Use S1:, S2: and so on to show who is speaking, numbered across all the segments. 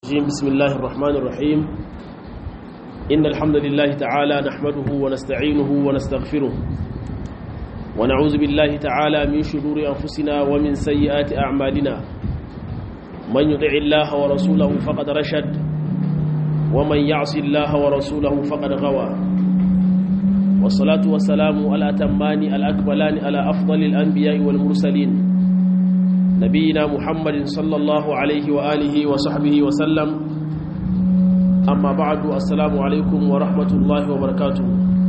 S1: الرجيم بسم الله الرحمن الرحيم إن الحمد لله تعالى نحمده ونستعينه ونستغفره ونعوذ بالله تعالى من شرور أنفسنا ومن سيئات أعمالنا من يطع الله ورسوله فقد رشد ومن يعص الله ورسوله فقد غوى والصلاة والسلام على أتمان الأكملان على أفضل الأنبياء والمرسلين نبينا محمد صلى الله عليه وآله وصحبه وسلم أما بعد السلام عليكم ورحمة الله وبركاته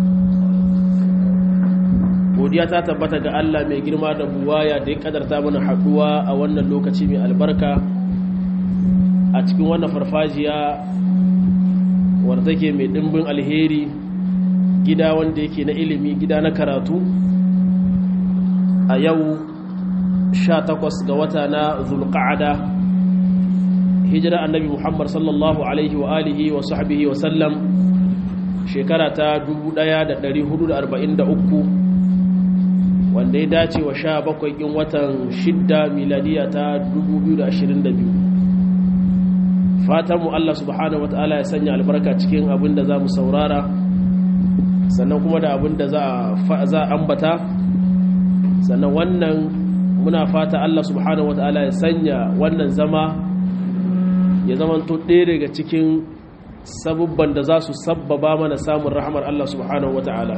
S1: godiya ta tabbata ga Allah mai girma da buwaya da ya kadarta mana haduwa a wannan lokaci mai albarka a cikin wannan farfajiya wadda take mai dimbin alheri gida wanda yake na ilimi gida na karatu a yau 18 ga wata na zulqa'ada hijira annabi muhammad sallallahu alaihi wa alihi wa sahbihi wa sallam shekara ta 1443 wanda ya dace wa 17 kin watan 6 miladiya ta 2022 fatanmu Allah subhanahu wataala ya sanya albarka cikin abin da za mu saurara sannan kuma da abin da za a ambata sannan wannan muna fata Allah subhanahu wata'ala ya sanya wannan zama ya zamanto ɗaya daga cikin sabubban da za su sabbaba mana samun rahamar Allah subhanahu wata'ala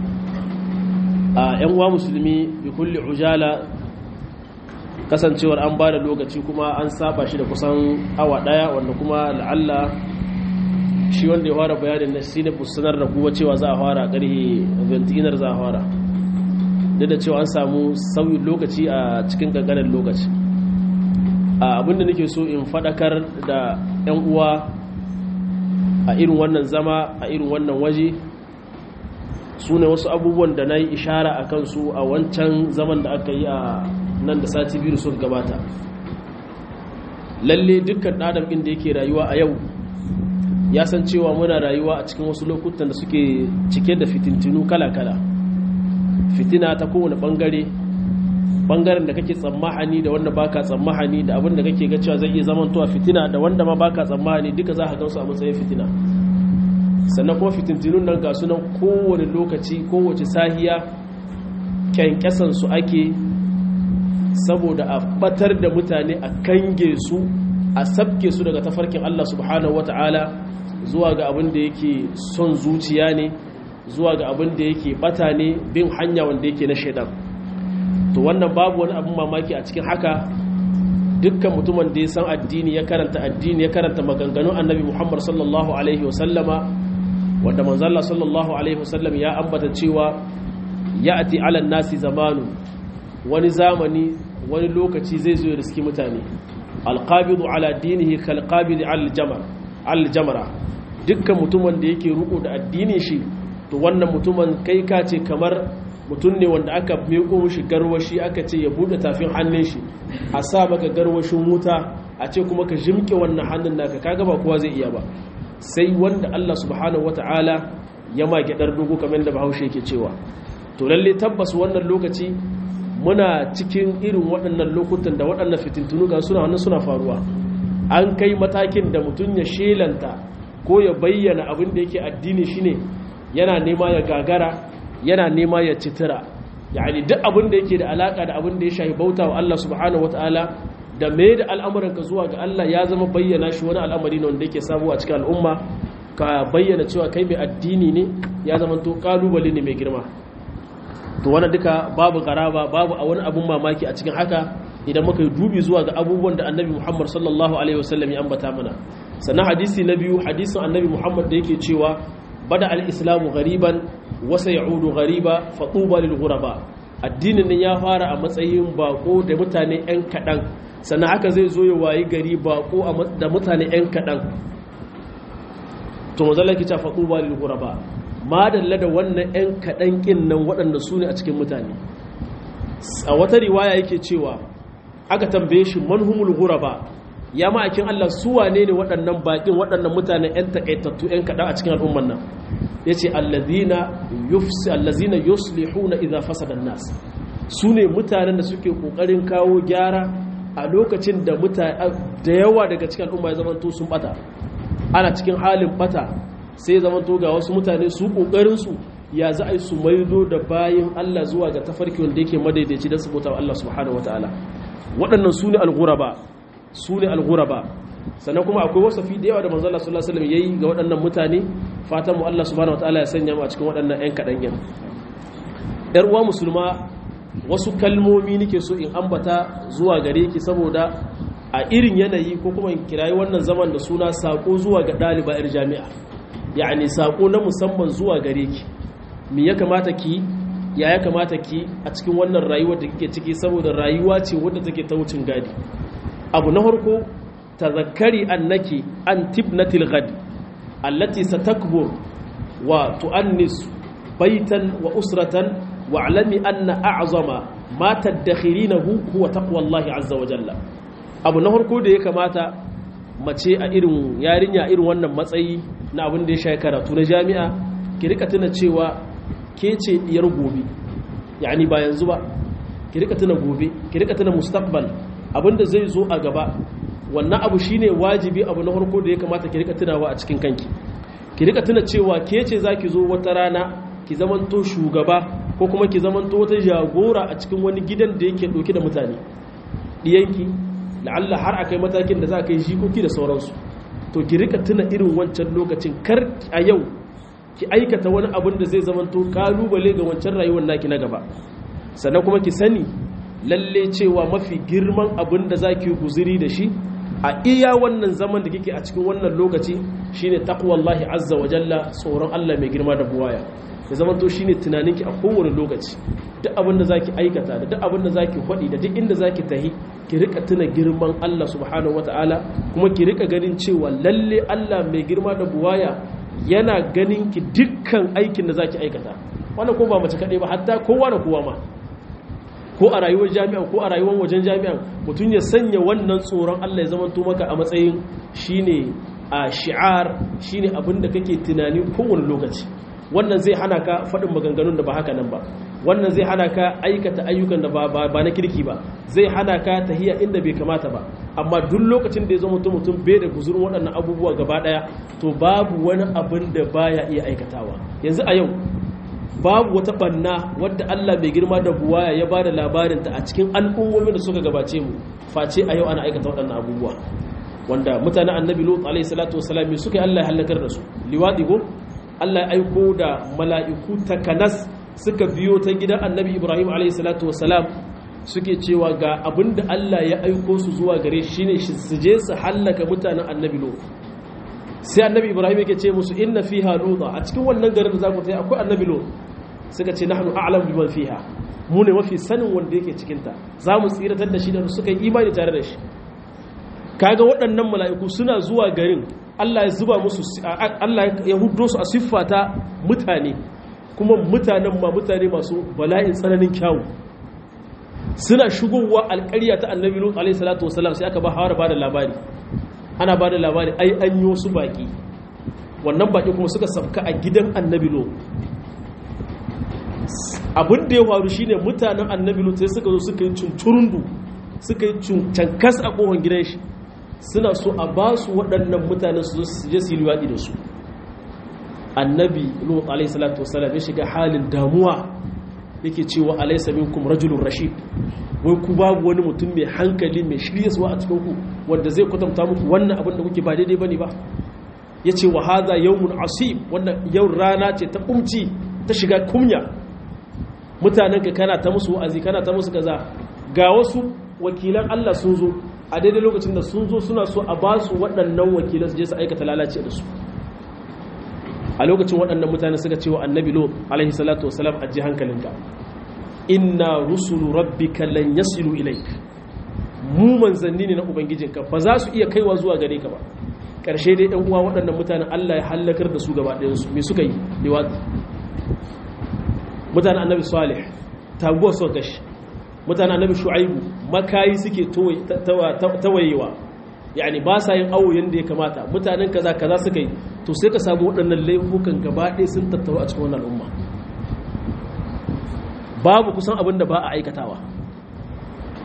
S1: a ‘yan uwa musulmi bi kulli ujala kasancewar an ba da lokaci kuma an saba shi da kusan awa ɗaya wanda kuma la'alla shi wanda ya fara bayanin na shi ne sanar da kuwa cewa za a fara ƙarhe ventinar za a fara duk da cewa an samu sauyin lokaci a cikin ƙanƙanin lokaci abinda nake so in faɗakar da 'yan uwa a irin wannan zama a irin wannan waje su ne wasu abubuwan da na yi ishara a kansu a wancan zaman da aka yi a nan da sati biyu sun gabata lalle dukkan ɗadam inda yake rayuwa a yau ya san cewa muna rayuwa a cikin wasu lokutan da suke cike da fitintinu kala-kala fitina ta kowane bangare bangaren da kake tsammahani da wanda baka tsammahani da abin da kake ga cewa zai iya zaman tuwa fitina da wanda ma baka tsammahani duka za ka gansu a matsayin fitina sannan kuma fitintinun nan ga sunan kowane lokaci kowace sahiya kyankyasan su ake saboda a batar da mutane a kange su a sabke su daga tafarkin Allah subhanahu wata'ala zuwa ga abin da yake son zuciya ne zuwa ga abin da yake bata ne bin hanya wanda yake na shaidan to wannan babu wani abin mamaki a cikin haka dukkan mutumin da ya san addini ya karanta addini ya karanta maganganun annabi muhammad sallallahu alaihi wasallama wanda manzalla sallallahu alaihi wasallam ya ambata cewa ya ati alan nasi zamanu wani zamani wani lokaci zai zo ya riski mutane alqabidu ala dinihi kalqabidi al jamara dukkan mutumin da yake ruko da addinin shi to wannan mutumin kai ka ce kamar mutum ne wanda aka meko shi garwashi aka ce ya bude tafin hannun shi a sa maka garwashin wuta a ce kuma ka jimke wannan hannun naka kaga ba kowa zai iya ba sai wanda Allah subhanahu wataala ya ma gyadar dogo kamar da Bahaushe yake cewa to lalle tabbas wannan lokaci muna cikin irin waɗannan lokutan da waɗannan fitintunu ga suna wannan suna faruwa an kai matakin da mutum ya shelanta ko ya bayyana abin da yake addini shine yana nema ya gagara yana nema ya citira yani duk abin da yake da alaka da abin da ya shafi bauta wa Allah subhanahu wataala da me da al'amuranka zuwa ga Allah ya zama bayyana shi wani al'amari ne wanda yake samu a cikin al'umma ka bayyana cewa kai mai addini ne ya zama to kalubale ne mai girma to wannan duka babu garaba babu a wani abun mamaki a cikin haka idan muka yi dubi zuwa ga abubuwan da annabi Muhammad sallallahu alaihi wasallam ya ambata mana sannan hadisi na biyu hadisin annabi Muhammad da yake cewa bada al-islamu ghariban wasa ya'udu ghariba fatuba lil ghuraba addinin nan ya fara a matsayin bako da mutane yan kadan sannan haka zai zo ya wayi gari bako da mutane yan kadan to manzala ki ta fatuba lil ghuraba madalla da wannan yan kadan kin nan waɗanda su ne a cikin mutane a wata riwaya yake cewa aka tambaye shi manhumul ghuraba ya ma'aikin Allah su wane ne waɗannan baƙin waɗannan mutanen 'yan taƙaitattu 'yan kaɗan a cikin al'umman nan ya ce allazina yuslihuna idha fasada nas su ne mutanen da suke ƙoƙarin kawo gyara a lokacin da da yawa daga cikin al'umma ya zamanto sun bata ana cikin halin bata sai zamanto ga wasu mutane su kokarin su ya za a yi su maido da bayin Allah zuwa ga tafarki wanda yake madaidaici don su bauta wa Allah subhanahu wataala waɗannan su ne al-ghuraba su ne al-ghuraba sannan kuma akwai wasafi da yawa da manzo Allah sallallahu alaihi wasallam yayi ga waɗannan mutane fatan mu Allah subhanahu wataala ya sanya mu a cikin waɗannan ƴan kaɗan yan ƴar uwa musulma wasu kalmomi nake so in ambata zuwa gare ki saboda a irin yanayi ko kuma in kirayi wannan zaman da suna sako zuwa ga ɗaliba 'yar jami'a yani sako na musamman zuwa gare ki me ya kamata ki ya ya kamata ki a cikin wannan rayuwar da kike ciki saboda rayuwa ce wadda take ta wucin gadi abu na farko tazakkari annaki an tibnatil ghad allati satakbur wa tu'annis baitan wa usratan wa'lami anna a'zama ma tadakhirinahu huwa taqwallahi azza wa jalla abu na farko da ya kamata mace a irin yarinya irin wannan matsayi na abin da ya shafi karatu na jami'a ki rika tuna cewa ke ce diyar gobe yani ba yanzu ba ki rika tuna gobe ki rika tuna mustaqbal abinda zai zo a gaba wannan abu shine wajibi abu na farko da ya kamata ki rika tunawa a cikin kanki ki rika tuna cewa ke ce zaki zo wata rana ki zamanto shugaba ko kuma ki zamanto wata jagora a cikin wani gidan da yake ɗauke da mutane ɗiyanki la'alla har akai matakin da za ka yi jikoki da sauransu to ki rika tuna irin wancan lokacin kar a yau ki aikata wani abin da zai zamanto kalubale ga wancan rayuwar naki na gaba sannan kuma ki sani lalle cewa mafi girman abin da za ki yi guziri da shi a iya wannan zaman da kike a cikin wannan lokaci shine taqwallahi azza wa jalla tsoron Allah mai girma da buwaya ya zama to shine tunaninki a kowane lokaci duk abin da zaki aikata da duk abin da zaki faɗi da duk inda zaki tahi ki rika tuna girman Allah subhanahu wataala kuma ki rika ganin cewa lalle Allah mai girma da buwaya yana ganin ki dukkan aikin da zaki aikata wannan ko ba mace kadai ba hatta kowa da kowa ma ko a rayuwar jami'an ko a rayuwar wajen jami'an mutum ya sanya wannan tsoron Allah ya zama to maka a matsayin shine a shi'ar shine abin da kake tunani kowane lokaci wannan zai hana ka faɗin maganganun da ba haka nan ba wannan zai hana ka aikata ayyukan da ba na kirki ba zai hana ka tahiya inda bai kamata ba amma duk lokacin da ya zama mutum mutum bai da guzurin waɗannan abubuwa gaba ɗaya to babu wani abin da baya iya aikatawa yanzu a yau babu wata banna wadda Allah mai girma da buwaya ya bada labarinta a cikin al'ummomin da suka gabace mu face a yau ana aikata waɗannan abubuwa wanda mutanen annabi lut alaihi salatu wasalam suka yi Allah ya halakar da su liwadi go Allah ya aiko da mala'iku takanas suka biyo ta gidan annabi Ibrahim alaihi salatu wasalam suke cewa ga abinda Allah ya aiko su zuwa gare shi ne su je su hallaka mutanen annabi lut sai annabi Ibrahim yake ce musu inna fiha luta a cikin wannan garin da za ku tafi akwai annabi lut suka ce nahnu a'lamu biman fiha mu ne mafi sanin wanda yake cikin ta za mu tsiratar da shi da suka yi imani tare da shi kaga waɗannan mala'iku suna zuwa garin Allah ya zuba musu Allah ya hudo su a siffata mutane kuma mutanen ma mutane masu bala'in tsananin kyawu suna shigowa alƙarya ta annabi lut alaihi salatu wasalam sai aka ba hawar ba da labari ana ba da labari ai an yi wasu baki wannan baki kuma suka sabka a gidan annabi lut abin da ya faru shine mutanen annabi lut sai suka zo suka yi cuncurundu suka yi cankas a kohon gidan shi suna so a ba su waɗannan mutanen su je su yi liwaɗi da su annabi lut alaihi salatu wasalam ya shiga halin damuwa yake cewa alaysa minkum rajulun rashid wai ku babu wani mutum mai hankali mai shiryaswa a cikin ku wanda zai kwatanta muku wannan abin da kuke ba daidai bane ba yace wa hadha yawmun asib wannan yau rana ce ta kumci ta shiga kumya mutanen ka kana ta musu wa'azi kana ta musu kaza ga wasu wakilan Allah sun zo a daidai lokacin da sun zo suna so a ba su waɗannan wakilan su je su aikata lalace da su a lokacin waɗannan mutane suka cewa annabi lot alaihi salatu wasalam a ji hankalinka inna rusulu rabbika lan yasilu ilaik mu manzanni ne na ubangijinka ba za su iya kaiwa zuwa gare ka ba ƙarshe dai ɗan uwa waɗannan mutanen Allah ya hallakar da su gaba ɗayan su me suka yi liwati mutanen annabi salih taguwa suka gashi mutanen annabi shu'aibu makayi suke tawayewa yani ba sa yin awo yadda ya kamata mutanen kaza kaza suka yi to sai ka samu waɗannan laifukan gaba ɗaya sun tattaru a cikin wannan al'umma babu kusan abin da ba a aikatawa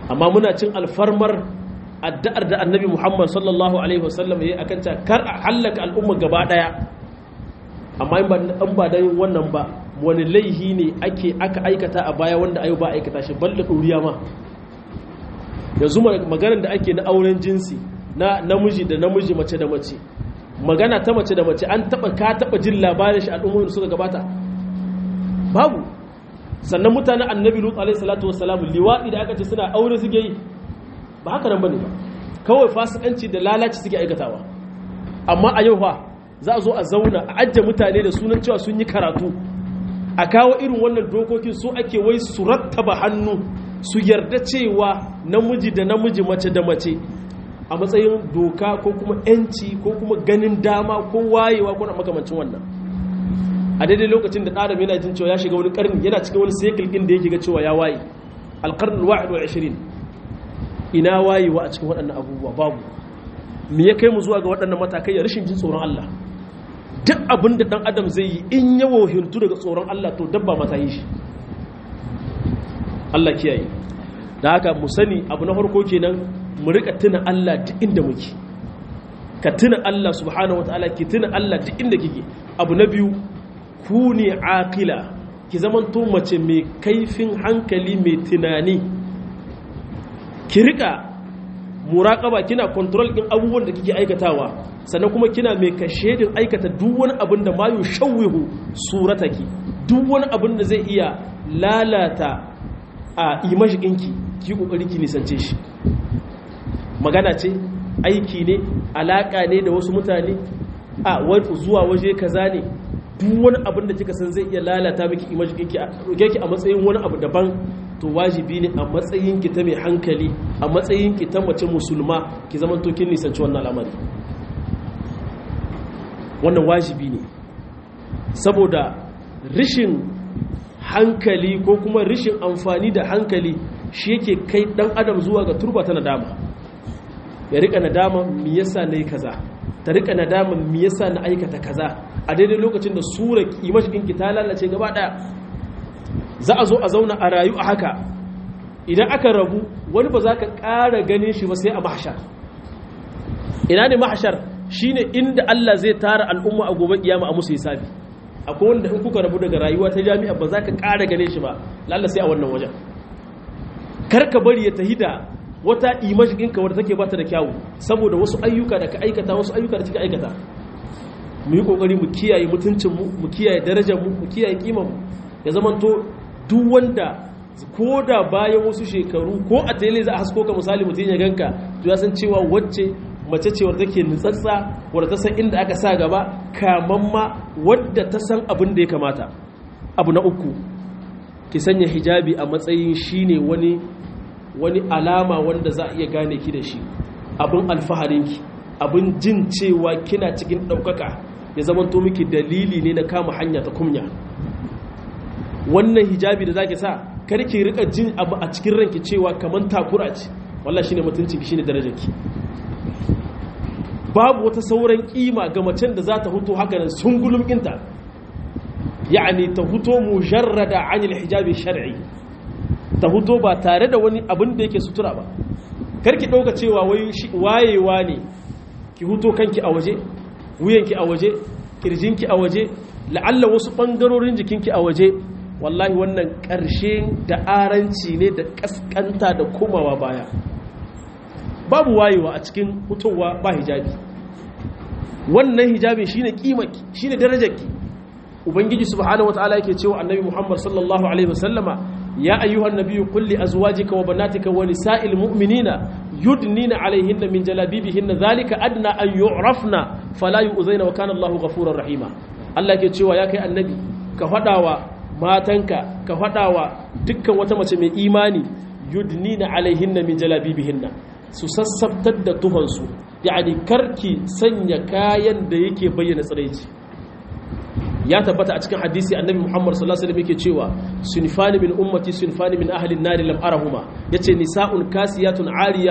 S1: amma muna cin alfarmar addu'ar da annabi muhammad sallallahu alaihi wasallam ya yi akan ta kar a hallaka al'umma gaba daya amma in ba da yin wannan ba wani laihi ne ake aka aikata a baya wanda ayo ba aikata shi balle ɗuriya ma yanzu maganar da ake na auren jinsi na namiji da namiji mace da mace magana ta mace da mace an taba ka taba jin labarin shi al'ummomin suka gabata babu sannan mutanen annabi lut alaihi salatu wassalam liwadi da aka ce suna aure suke yi ba haka nan bane ba kawai fasikanci da lalaci suke aikatawa amma a yau fa za a zo a zauna a ajiye mutane da sunan cewa sun yi karatu a kawo irin wannan dokokin su ake wai su rattaba hannu su yarda cewa namiji da namiji mace da mace a matsayin doka ko kuma yanci ko kuma ganin dama ko wayewa ko na makamancin wannan a daidai lokacin da ɗaram yana jin cewa ya shiga wani ƙarni yana cikin wani sekil ɗin da yake ga cewa ya waye alƙarnin wa'id wa ashirin ina wayewa a cikin waɗannan abubuwa babu me ya kai mu zuwa ga waɗannan matakai ya rashin jin tsoron Allah duk abin da ɗan adam zai yi in ya wohintu daga tsoron Allah to dabba mata yi shi Allah kiyaye da haka mu sani abu na farko kenan mu rika tuna Allah duk inda muke ka tuna Allah subhanahu wataala ki tuna Allah duk inda kike abu na biyu ku ne aqila ki zamanto mace mai kaifin hankali mai tunani ki rika muraqaba kina control din abubuwan da kike aikatawa sannan kuma kina mai kashedin aikata duk wani abin da ma yushawwihu surataki duk wani abin da zai iya lalata a imashikinki ki kokari ki nisance shi magana ce aiki ne alaka ne da wasu mutane a zuwa waje kaza ne duk wani abin da kika san zai iya lalata miki imashikinki a roke ki a matsayin wani abu daban to wajibi ne a matsayin ki ta mai hankali a matsayin ki ta mace musulma ki zaman to kin nisanci wannan al'amari wannan wajibi ne saboda rishin hankali ko kuma rishin amfani da hankali shi yake kai dan adam zuwa ga turba ta nadama ya rika nadama me yasa nayi kaza ta rika nadama me yasa na aikata kaza a daidai lokacin da sura kimashin ki ta lalace gaba daya za a zo a zauna a rayu a haka idan aka rabu wani ba za ka ƙara ganin shi ba sai a mahashar ina ne mahashar shine inda Allah zai tara al'umma a gobe kiyama a musu hisabi akwai wanda in kuka rabu daga rayuwa ta jami'a ba za ka ƙara gane shi ba lalla sai a wannan wajen karka bari ya tahi da wata image ɗinka wadda take bata da kyawu saboda wasu ayyuka da ka aikata wasu ayyuka da kika aikata mu yi ƙoƙari mu kiyaye mutuncinmu mu kiyaye darajarmu mu kiyaye ƙimanmu ya zamanto duk wanda ko da bayan wasu shekaru ko a tele za a hasko ka misali mutum ya ganka to ya san cewa wacce mace ce wadda take nutsatsa wadda ta san inda aka sa gaba kamamma wadda ta san abin da ya kamata abu na uku ki sanya hijabi a matsayin shine wani wani alama wanda za a iya gane ki da shi abin alfaharinki abin jin cewa kina cikin ɗaukaka ya zamanto miki dalili ne na kama hanya ta kumya wannan hijabi da zaki sa karki rika jin abu a cikin ranki cewa kaman takura ce wallahi shine mutuncinki shine darajarki babu wata sauran kima ga macen da za ta huto haka nan sungulum ɗinta yani ta huto mujarrada anil hijabi shar'i ta huto ba tare da wani abin da yake sutura ba karki ɗauka cewa wayewa ne ki huto kanki a waje wuyanki a waje kirjinki a waje la'alla wasu ɓangarorin jikinki a waje wallahi wannan ƙarshe da aranci ne da ƙasƙanta da komawa baya babu wayewa a cikin hutowa ba hijabi wannan hijabin shine kimaki shine darajarki ubangiji subhanahu wataala yake cewa annabi muhammad sallallahu alaihi wasallama ya ayyuhan nabiyyu qul li azwajika wa banatika wa nisa'il mu'minina yudnina alaihinna min jalabibihinna dhalika adna an yu'rafna fala yu'zaina wa kana allahu ghafurur rahima Allah yake cewa ya kai annabi ka fadawa matanka ka fadawa dukkan wata mace mai imani yudnina alaihinna min jalabibihinna su sassabtar da tuhonsu yani karki sanya kayan da yake bayyana tsiraici ya tabbata a cikin hadisi annabi muhammad sallallahu alaihi wasallam yake cewa sunfani min ummati sunfani min ahli an-nar lam arahuma yace nisa'un kasiyatun ariyat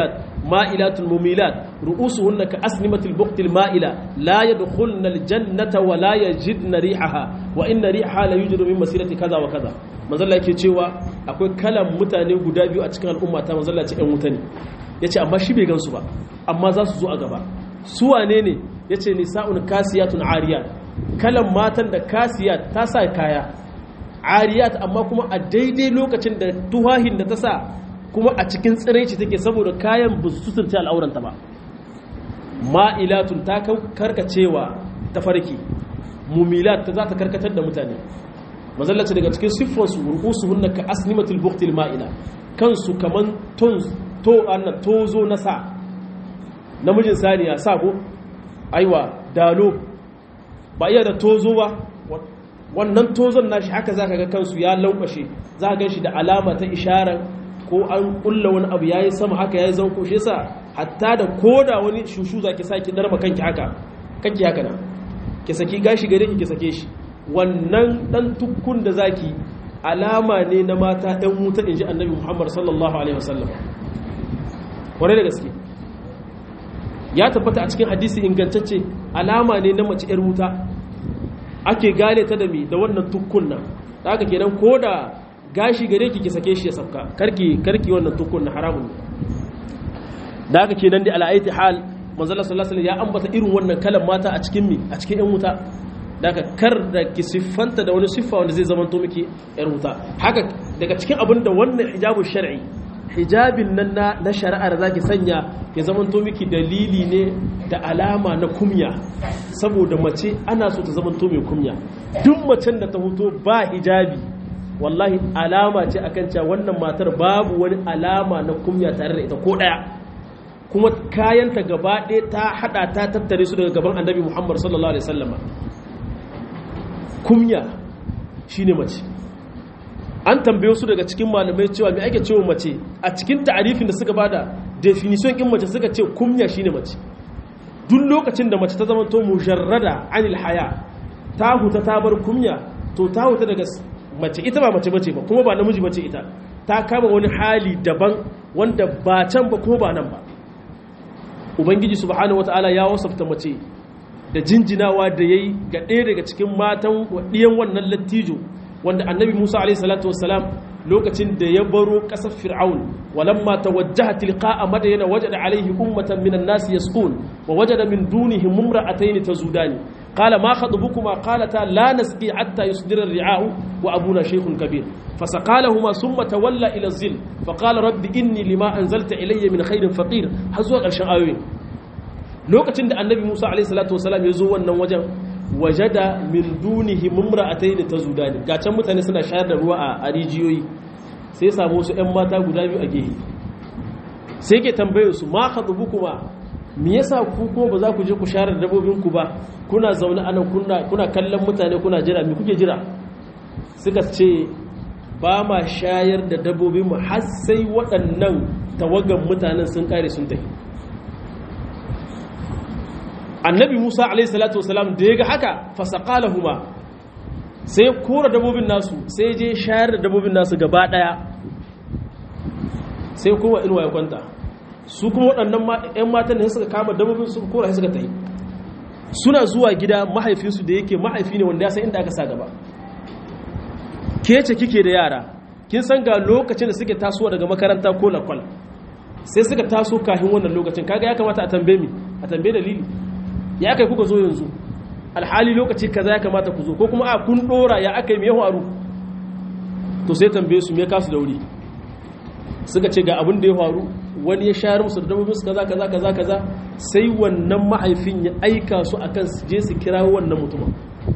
S1: ma'ilatul mumilat ru'usuhunna ka asnimatil buqtil ma'ila la yadkhulna aljannata wa la yajidna rihaha wa inna rihaha la yujidu min masirati kaza wa kaza manzalla yake cewa akwai kalan mutane guda biyu a cikin al'umma ta manzalla ce ɗan wuta ne yace amma shi bai gansu ba amma za su zo a gaba su wane ne yace nisa'un kasiyatun ariyat kalan matan da kasiyat ta sa kaya ariyat amma kuma a daidai lokacin da tuhahin da ta sa kuma a cikin tsiraici take saboda kayan ba su suturce al'auranta ba ma'ilatun ta karkacewa ta farki mumilat ta za ta karkatar da mutane mazallaci daga cikin siffonsu rukusu hunna ka asnimatul buktil ma'ila kansu kaman to anna tozo na sa namijin saniya sa ko aiwa dalo ba iya da tozo ba wannan tozon nashi haka zaka ga kansu ya lankwashe za ka shi da alama ta isharar ko an kulla wani abu yayi sama haka yayi zanko shi yasa hatta da koda wani shushu zaki saki darma kanki haka kanki haka nan ki saki gashi gare ki ki sake shi wannan dan tukkun da zaki alama ne na mata ɗan wuta inji annabi Muhammad sallallahu alaihi wasallam kware da gaske ya tabbata a cikin hadisi ingantacce alama ne na mace 'yar wuta ake gane ta da mi da wannan tukkun nan da haka kenan ko da gashi gare ki ki sake shi ya sauka karki karki wannan tukkun na haramun ne da haka kenan dai ala'aiti hal manzala sallallahu alaihi ya ambata irin wannan kalan mata a cikin mi a cikin 'yan wuta da haka kar da ki siffanta da wani siffa wanda zai zama to miki 'yar wuta haka daga cikin abin da wannan hijabu shar'i hijabin nan na shari'ar zaki sanya ya zamanto miki dalili ne da alama na kumya saboda mace ana so ta zamanto mai kumya duk macen da ta hoto ba hijabi wallahi alama ce akan cewa wannan matar babu wani alama na kumya tare da ita ko daya kuma kayanta gaba ɗaya ta hada ta tattare su daga gaban annabi muhammad sallallahu alaihi wasallama kumya shine mace an tambaye su daga cikin malamai cewa me ake cewa mace a cikin ta'arifin da suka bada definition din mace suka ce kumya shine mace duk lokacin da mace ta zama to mujarrada anil haya ta huta ta bar kumya to ta huta daga mace ita ba mace bace ba kuma ba namiji bace ita ta kama wani hali daban wanda ba can ba kuma ba nan ba ubangiji subhanahu wataala ya wasafta mace da jinjinawa da yayi ga ɗaya daga cikin matan ɗiyan wannan lattijo wanda annabi Musa alaihi salatu wassalam lokacin da ya baro ƙasar Fir'aun walamma tawajjaha tilqa'a madyana wajada alaihi ummatan minan nasi yasqun wa wajada min dunihim imra'atayn tazudani qala ma khatbukuma qalata la nasqi hatta yusdira ar-ri'a'u wa abuna shaykhun kabir fasaqalahuma thumma tawalla ila az-zil faqala rabbi inni lima anzalta ilayya min khairin faqir har zuwa ƙarshen ayoyin lokacin da annabi Musa alaihi salatu wassalam ya zo wannan wajen wajada min dunihi mumra'atayn tazudani ga can mutane suna shayar da ruwa a rijiyoyi sai samu wasu ƴan mata guda biyu a gehe sai ke tambaye su ma khadubukuma me yasa ku ko ba za ku je ku shayar da dabbobin ku ba kuna zaune anan kuna kuna kallon mutane kuna jira me kuke jira suka ce ba ma shayar da dabbobin mu har sai waɗannan tawagan mutanen sun kare sun tafi annabi musa alaihi salatu wasalam da ya ga haka fasaqalahuma sai kora dabobin nasu sai je shayar da dabobin nasu gaba daya sai kuma inuwa ya kwanta su kuma waɗannan ƴan matan da suka kama dabobin su kora suka tayi suna zuwa gida mahaifinsu da yake mahaifi ne wanda ya san inda aka sa gaba ke ce kike da yara kin san ga lokacin da suke tasowa daga makaranta ko lakwal sai suka taso kafin wannan lokacin kaga ya kamata a tambaye mi a tambaye dalili ya aka yi kuka zo yanzu alhali lokaci kaza ya kamata ku zo ko kuma a kun dora ya aka yi mai faru to sai tambaye su me kasu da wuri suka ce ga abin da ya faru wani ya shayar musu da dabbobin su kaza kaza kaza kaza sai wannan mahaifin ya aika su akan su je su kira wannan mutumin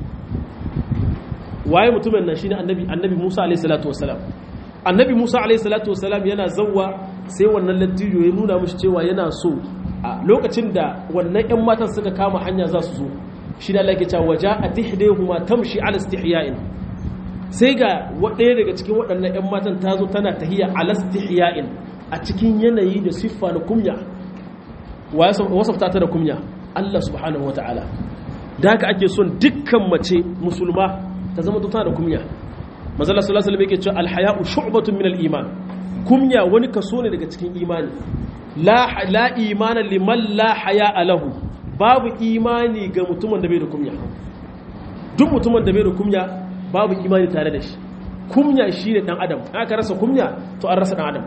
S1: waye mutumin nan shine annabi annabi Musa alaihi salatu wassalam annabi Musa alaihi salatu wassalam yana zawwa sai wannan lattijo ya nuna mishi cewa yana so a lokacin da wannan 'yan matan suka kama hanya za su zo shi da lake cewa waje a tihdehuma tamshi ala istihya'in sai ga ɗaya daga cikin waɗannan 'yan matan ta zo tana tahiya ala istihya'in a cikin yanayi da siffa na kumya wasafta ta da kumya Allah subhanahu wa ta'ala da haka ake son dukkan mace musulma ta zama tana da kumya mazala sallallahu alaihi wasallam yake cewa alhaya'u shu'batun min al-iman kumya wani kaso ne daga cikin imani la la imana liman la haya alahu babu imani ga mutumin da bai da kumya duk mutumin da bai da kumya babu imani tare da shi kumya shine dan adam aka rasa kumya to an rasa dan adam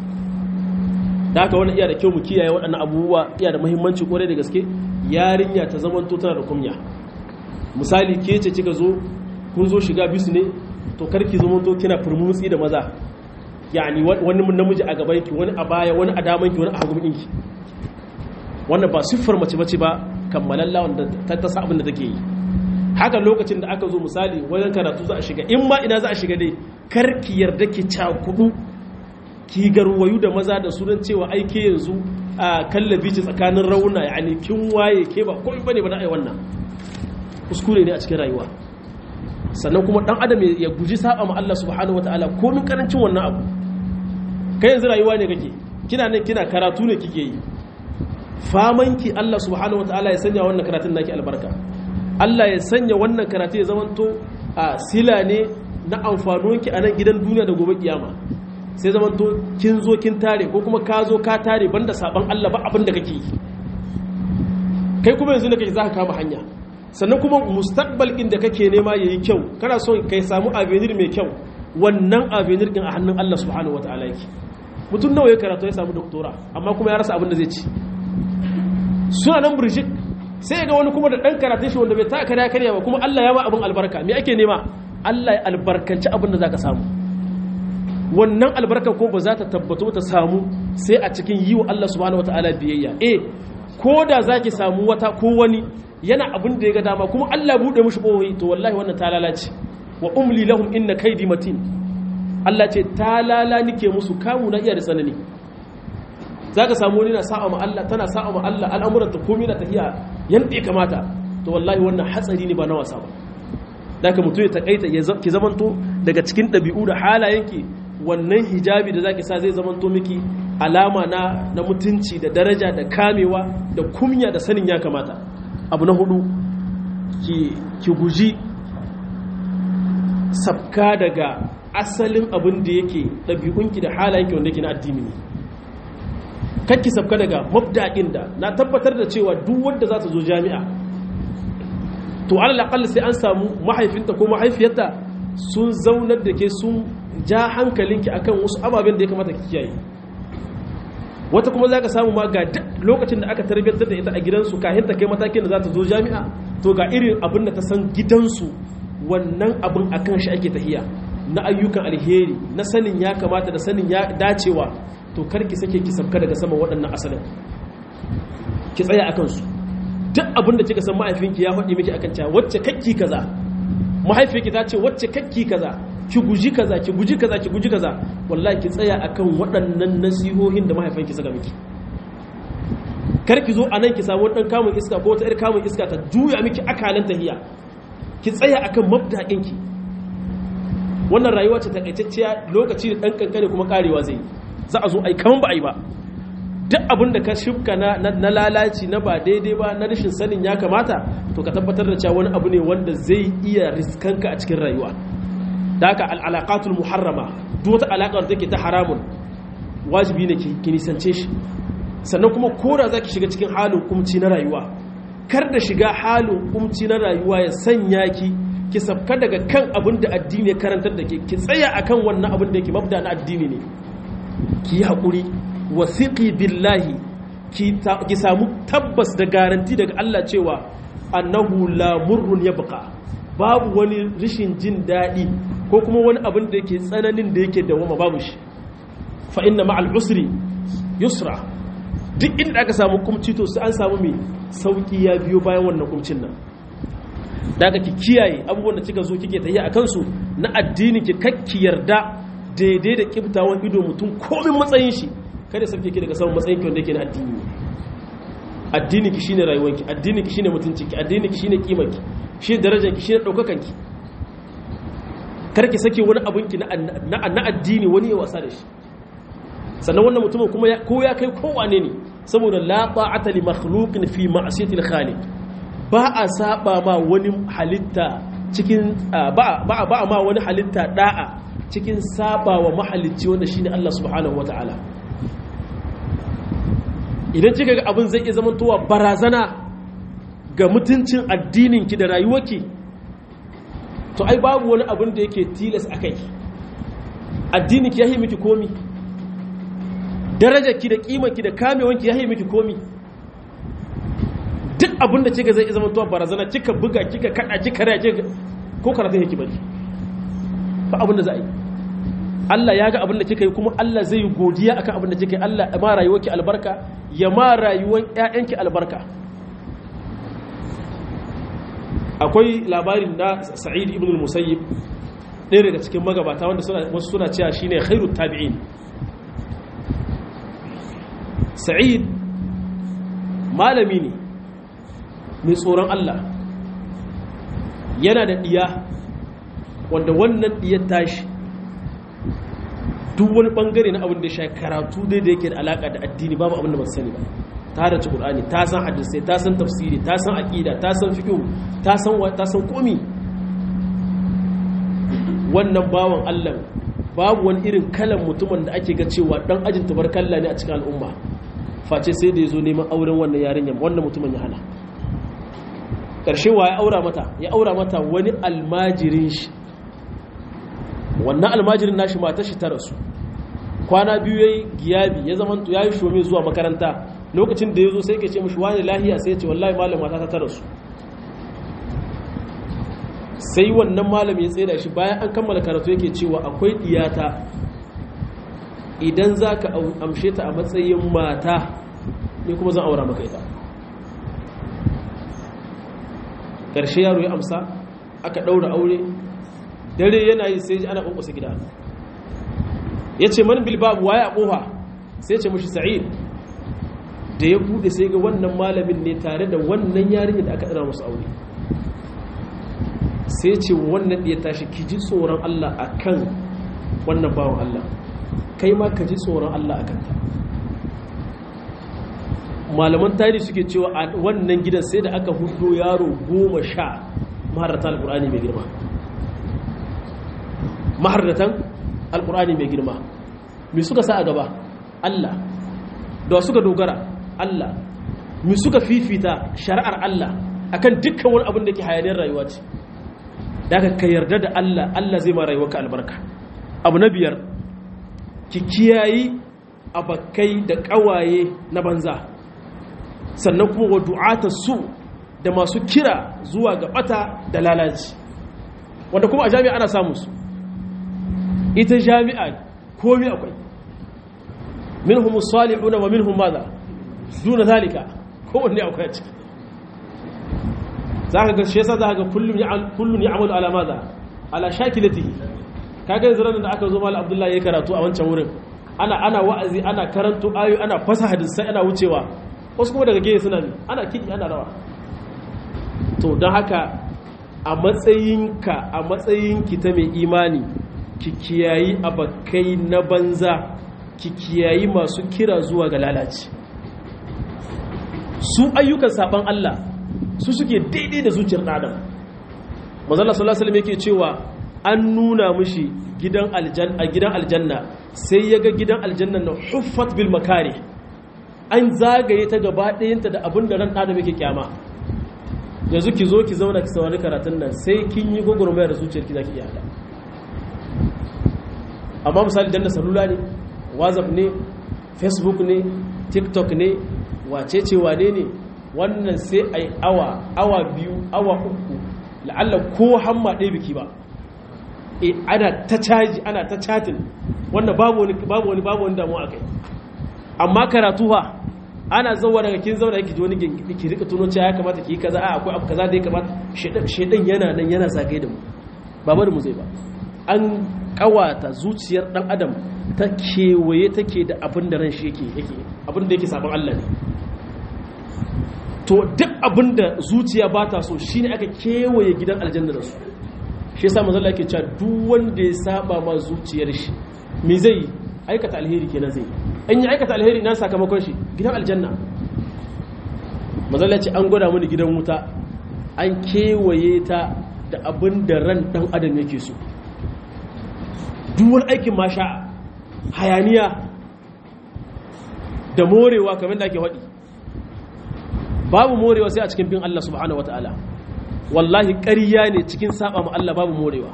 S1: da haka wani iya da kyau mu kiyaye waɗannan abubuwa iya da muhimmanci kwarai da gaske yarinya ta zamanto tana da kumya misali ke ce kika zo kun zo shiga bisu ne to karki zamanto kina furmutsi da maza yani wani namiji a gaban ki wani a baya wani a daman ki wani a hagun ki wannan ba siffar mace bace ba kammalalla wanda ta tasa abin da take yi haka lokacin da aka zo misali wajen karatu za a shiga in ma ina za a shiga dai karki yarda ki cakudu ki garwayu da maza da sunan cewa aike yanzu a kallabi ce tsakanin rauna yani kin waye ke ba komai bane ba na ai wannan kuskure ne a cikin rayuwa sannan kuma dan adam ya guji saba ma Allah subhanahu wataala komin karancin wannan abu kai yanzu rayuwa ne kake kina nan kina karatu ne kike yi famanki Allah subhanahu wataala ya sanya wannan karatun naki albarka Allah ya sanya wannan karatu ya zamanto a sila ne na amfanonki a nan gidan duniya da gobe kiyama sai zamanto kin zo kin tare ko kuma ka zo ka tare banda saban Allah ba abin da kake yi kai kuma yanzu ne kake zaka kama hanya sannan kuma mustaqbal din da kake nema yayi kyau kana so kai samu avenir mai kyau wannan avenir din a hannun Allah subhanahu wataala yake mutum nawa ya karatu ya samu doktora amma kuma ya rasa abin da zai ci suna nan burjik sai ga wani kuma da dan karatun shi wanda bai ta karya karya ba kuma Allah ya ba abin albarka me ake nema Allah ya albarkanci abin da zaka samu wannan albarka ko ba za ta tabbato ta samu sai a cikin yi wa Allah subhanahu wataala biyayya eh ko da zaki samu wata ko wani yana abin da ya ga dama kuma Allah bude mushi kohoyi to wallahi wannan ta lalace wa umli lahum inna kaidi matin Allah ce ta lala nike musu kamu na iya da tsanani zaka samu wani na sa'a ma Allah tana sa'a ma Allah al'amuran ta komai na tafiya yanda ya kamata to wallahi wannan hatsari ne ba na wasa ba daga mutum ya takaita ki zamanto daga cikin ɗabi'u da halayenki wannan hijabi da zaki sa zai zamanto miki alama na na mutunci da daraja da kamewa da kumya da sanin ya kamata abu na hudu ki ki guji sabka daga asalin abin da yake ɗabi'unki da halayenki wanda yake na addini ne kakki sabka daga mabda'in da na tabbatar da cewa duk wanda za ta zo jami'a to alal sai an samu mahaifinta ko mahaifiyarta sun zaunar da ke sun ja hankalinki akan wasu ababen da ya kamata ki kiyaye wata kuma za ka samu ma ga lokacin da aka tarbiyyantar da ita a gidansu kahin ta kai matakin da za ta zo jami'a to ga irin abin da ta san gidansu wannan abin akan shi ake tahiya na ayyukan alheri na sanin ya kamata da sanin ya dacewa to karki sake ki sabka daga saman waɗannan asalin ki tsaya akan su duk abin da kika san mahaifinki ya faɗi miki akan cewa wacce kakki kaza mahaifinki ta ce wacce kakki kaza ki guji kaza ki guji kaza ki guji kaza wallahi ki tsaya akan waɗannan nasihohin da mahaifinki saka miki kar ki zo anan ki samu dan kamun iska ko wata ir kamun iska ta juya miki akalan tahiya ki tsaya akan mabda'inki wannan rayuwa ce takaitacciya lokaci da dan kankane kuma karewa zai za a zo ai kaman ba ai ba duk abin da ka shifka na lalaci na ba daidai ba na rashin sanin ya kamata to ka tabbatar da cewa wani abu ne wanda zai iya riskanka a cikin rayuwa da haka al'alaƙatul muharrama duk wata alaƙa da take ta haramun wajibi ne ki nisance shi sannan kuma kora za ki shiga cikin halin kumci na rayuwa kar da shiga halin kumci na rayuwa ya sanya ki ki sabka daga kan abin da addini ya karantar da ke ki tsaya akan wannan abin da yake mabda na addini ne ki yi haƙuri wasiƙi billahi ki samu tabbas da garanti daga Allah cewa annahu la murrun yabqa babu wani rishin jin daɗi ko kuma wani abin da yake tsananin da yake dawama babu shi fa inna ma'al usri yusra duk inda aka samu kumci to sai an samu mai sauki ya biyo bayan wannan kumcin nan daga ki kiyaye abubuwan da kika zo kike tafiya a kansu na addini ki kakki yarda daidai da kibtawan ido mutum komin matsayin shi kada sauke ki daga samun matsayin ki wanda yake na addini ne addini ki shine rayuwanki addini ki shine mutuncin ki addini ki shine kimar ki shine darajar ki shine daukakan ki kar ki sake wani abun ki na na addini wani ya wasa da shi sannan wannan mutumin kuma ko ya kai kowane ne saboda la ta'ata li makhluqin fi ma'siyati al-khaliq ba a saba ma wani halitta cikin ba ba ba ma wani halitta da'a cikin saba wa mahalicci wanda shine Allah subhanahu wataala idan kika ga abin zai iya zamantowa barazana ga mutuncin addininki da rayuwarki to ai babu wani abin da yake tilas a kai addininki ya yi miki komi darajarki da kimanki da kamewanki ya yi miki komi duk abin da kika zai zama tuwa barazana kika buga kika kada kika raya kika ko karatun yake bari ba abin da za a yi Allah ya ga abin da kika yi kuma Allah zai yi godiya akan abin da kika yi Allah ya ma rayuwarki albarka ya ma rayuwar ƴaƴanki albarka akwai labarin na Sa'id ibn al-Musayyib ɗaya daga cikin magabata wanda wasu suna cewa shine khairut tabi'in Sa'id malami ne mai tsoron Allah yana da ɗiya wanda wannan ɗiyar tashi duk wani ɓangare na abin da sha karatu dai da yake da alaƙa da addini babu abin da ba sani ba ta da ƙur'ani ta san hadisai ta san tafsiri ta san aƙida ta san fiƙo ta san ta san komi wannan bawan Allah babu wani irin kalan mutumin da ake ga cewa dan ajin tabarkalla ne a cikin al'umma face sai da ya zo neman auren wannan yarinyar wannan mutumin ya hana ƙarshe wa ya aura mata ya aura mata wani almajirin shi wannan almajirin nashi mata shi ta rasu kwana biyu ya yi giyabi ya zama ya yi shome zuwa makaranta lokacin da ya zo sai ke ce mashi wani lahiya sai ya ce wallahi malam mata ta rasu sai wannan malam ya tsaye da shi bayan an kammala karatu yake cewa akwai diyata idan za ka amshe ta a matsayin mata ne kuma zan aura maka ita ƙarshe yaro ya amsa aka ɗaura aure dare yana yi sai ji ana ƙwanƙwasa gida ya ce man bilbabu waye a ƙofa sai ce mashi sa'id da ya buɗe sai ga wannan malamin ne tare da wannan yarinya da aka ɗara musu aure sai ce wannan ɗaya tashi ki ji tsoron Allah a kan wannan bawan Allah kai ma ka ji tsoron Allah a kanta malaman tarihi suke cewa a wannan gidan sai da aka hudo yaro goma sha maharratan alkur'ani mai girma maharratan alkur'ani mai girma me suka sa a gaba Allah da suka dogara Allah me suka fifita shari'ar Allah akan dukkan wani abin da ke hayaniyar rayuwa ce da ka yarda da Allah Allah zai ma rayuwarka albarka abu na biyar ki kiyayi abakai da kawaye na banza sannan kuma wa du'ata su da masu kira zuwa ga bata da lalaci wanda kuma a jami'a ana samu su ita jami'a komai akwai minhum salihuna wa minhum madha duna zalika kowanne akwai a ciki za ka ga shi yasa za ka ga kullum ya amalu ala maza ala shakilatihi kaga yanzu ranar da aka zo malam abdullahi ya karatu a wancan wurin ana ana wa'azi ana karanto ayo ana fasa hadisai ana wucewa wasu kuma daga gefe suna ne ana kiki ana rawa to don haka a matsayinka a matsayinki ta mai imani ki kiyayi abakai na banza ki kiyayi masu kira zuwa ga lalaci su ayyukan saban Allah su suke daidai da zuciyar adam manzala sallallahu alaihi yake cewa an nuna mishi gidan aljanna gidan aljanna sai yaga gidan aljanna na huffat bil makari an zagaye ta gaba ɗayanta da abin da ran adam yake kyama yanzu ki zo ki zauna ki saurari karatun nan sai kin yi gogurmayar da zuciyarki zaki iya hada amma misali danna salula ne whatsapp ne facebook ne tiktok ne wacece wane ne wannan sai a yi awa awa biyu awa uku la'alla ko hamma ɗaya biki ba e ana ta caji ana ta chatin wannan babu wani babu wani babu wani damuwa akai amma karatu fa ana zauwa daga kin zauna yake ji wani ki rika tuno cewa ya kamata ki yi kaza a akwai abu kaza da ya kamata shedan shedan yana nan yana zagaye da mu ba bari mu zai ba an kawata zuciyar dan adam ta kewaye take da abin da ran shi yake yake abin da yake sabon Allah ne to duk abin da zuciya ba ta so shine aka kewaye gidan aljanna da su shi yasa manzo Allah yake cewa duk wanda ya saba ma zuciyar shi me zai aikata alheri kenan zai in ya aikata alheri na sakamakon shi gidan aljanna manzo Allah ya ce an gwada mini gidan wuta an kewaye ta da abin da ran dan adam yake so duk wani aikin masha hayaniya da morewa kamar da ake haɗi babu morewa sai a cikin bin Allah subhanahu wataala wallahi ƙarya ne cikin saba ma Allah babu morewa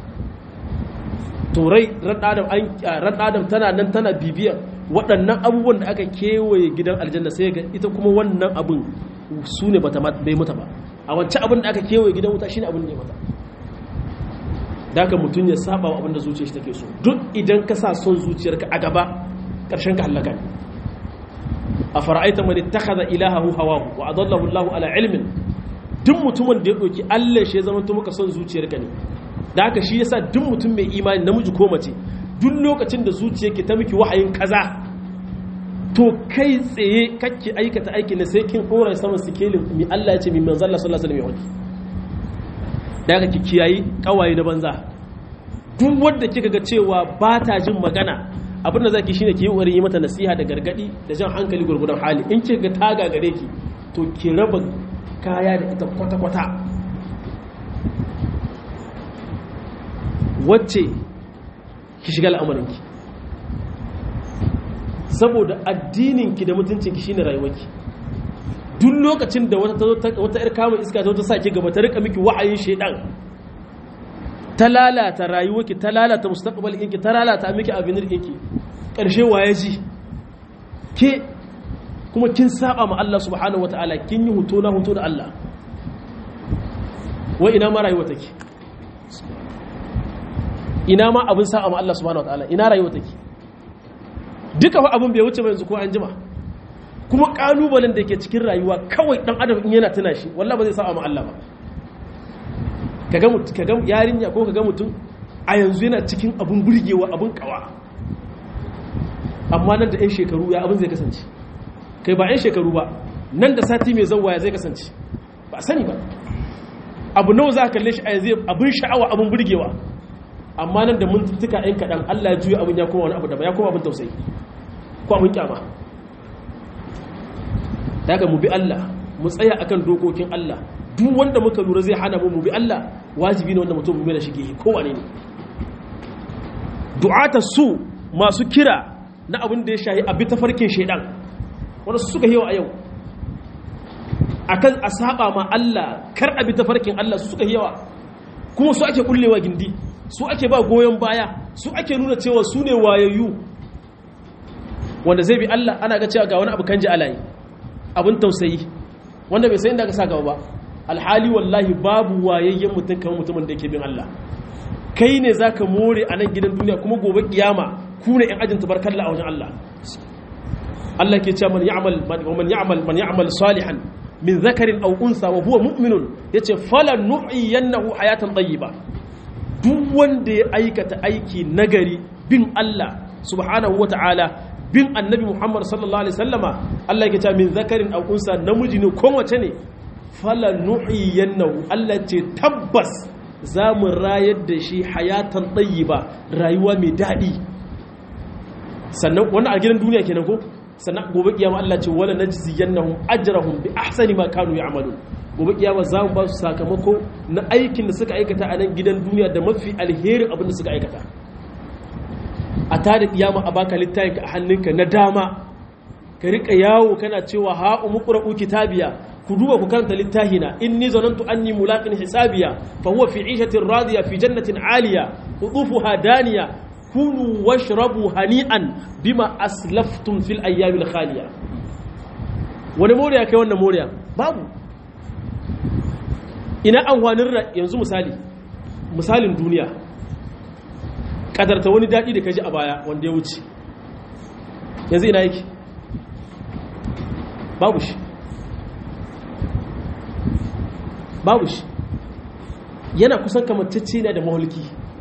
S1: to rai ran adam tana nan tana bibiyar waɗannan abubuwan da aka kewaye gidan aljanna sai ga ita kuma wannan abin su ne bai mata ba a wancan abin da aka kewaye gidan wuta shine abin da ya mata da haka mutum ya saba wa abin da zuciyar shi take so duk idan ka sa son zuciyarka a gaba ƙarshen ka halaka ne a fara'aita man ittakhadha ilahahu hawahu wa adallahu Allahu ala ilmin duk mutumin da ya ɗauki Allah shi ya zama to maka son zuciyarka ne da haka shi yasa duk mutum mai imani namiji ko mace duk lokacin da zuciyarki ta miki wahayin kaza to kai tsaye kake aikata aikin da sai kin dora saman sikelin mi Allah ya ce mi manzo Allah sallallahu alaihi wasallam da haka ki kiyayi kawaye na banza duk wanda kika ga cewa ba ta jin magana abin da zaki shine ki yi wari yi mata nasiha da gargadi da jan hankali gurgudan hali in kika ga ta gagare ki to ki raba kaya da ita kwata-kwata wacce ki shiga al'amarinki saboda addininki da mutuncinki shine rayuwarki duk lokacin da wata wata yar kama iska ta wata sake gaba ta rika miki wa'ayin shedan ta lalata rayuwarki ta lalata mustaqbalinki ta lalata miki abin rikinki karshe waye ji ke kuma kin saba ma Allah subhanahu wataala kin yi huto na huto da Allah wa ina ma rayuwa take ina ma abin saba ma Allah subhanahu wataala ina rayuwa take duka fa abin bai wuce ba yanzu ko an jima kuma kalubalen da ke cikin rayuwa kawai dan adam in yana tuna shi wallahi ba zai saba ma Allah ba kaga mutum kaga yarinya ko kaga mutum a yanzu yana cikin abun burgewa abun kawa amma nan da 'yan shekaru ya abin zai kasance kai ba 'yan shekaru ba nan da sati mai zauwa ya zai kasance ba sani ba abu nawa za ka kalle shi a yanzu abin sha'awa abin burgewa amma nan da mintuttuka 'yan kaɗan allah ya juya abin ya koma wani abu da ba ya koma abin tausayi ko abin kyama daga mu bi allah mu tsaya akan dokokin allah duk wanda muka lura zai hana mu mu bi allah wajibi ne wanda mutum mu da shige kowane ne du'ata su masu kira na abin da ya shahi abi ta farkin shaidan wanda su suka yawa a yau akan a saba ma Allah kar abi ta farkin Allah su suka yawa kuma su ake kullewa gindi su ake ba goyon baya su ake nuna cewa su ne wayayyu wanda zai bi Allah ana ga cewa ga wani abu kan ji alayi abin tausayi wanda bai sai inda aka sa gaba ba alhali wallahi babu wayayyen mutum kamar mutumin da yake bin Allah kai ne zaka more a nan gidan duniya kuma gobe kiyama ku ne ‘yan ajin tabarkalla a wajen Allah Allah ke cewa man ya'mal man ya'mal man ya'mal salihan min zakarin aw unsa wa huwa mu'minun yace falan nuhyiyannahu hayatan tayyiba duk wanda ya aikata aiki nagari bin Allah subhanahu wata'ala bin annabi Muhammad sallallahu alaihi wasallama Allah ke cewa min zakarin aw unsa namiji ne ko mace ne falan nuhyiyannahu Allah ce tabbas za mu rayar da shi hayatan tayyiba rayuwa mai daɗi sannan wannan a gidan duniya kenan ko sannan gobe kiyama Allah ce wala najziyannahum ajrahum bi ahsani ma kanu ya'malun gobe kiyama za mu ba su sakamako na aikin da suka aikata a nan gidan duniya da mafi alherin abin da suka aikata a tada kiyama a baka littafin a hannunka na dama ka rika yawo kana cewa ha umqra'u kitabiya ku duba ku karanta littafina inni zanantu anni mulaqin hisabiya fa huwa fi 'ishatin radiya fi jannatin 'aliya qutufuha daniya kulu washrabu hani'an bima aslaftum fil ayyamil khaliya wani moriya kai wannan moriya babu ina amfanin yanzu misali misalin duniya kadarta wani daɗi da kaji a baya wanda ya wuce yanzu ina yake babu shi babu shi yana kusan kamantacce ne da mahulki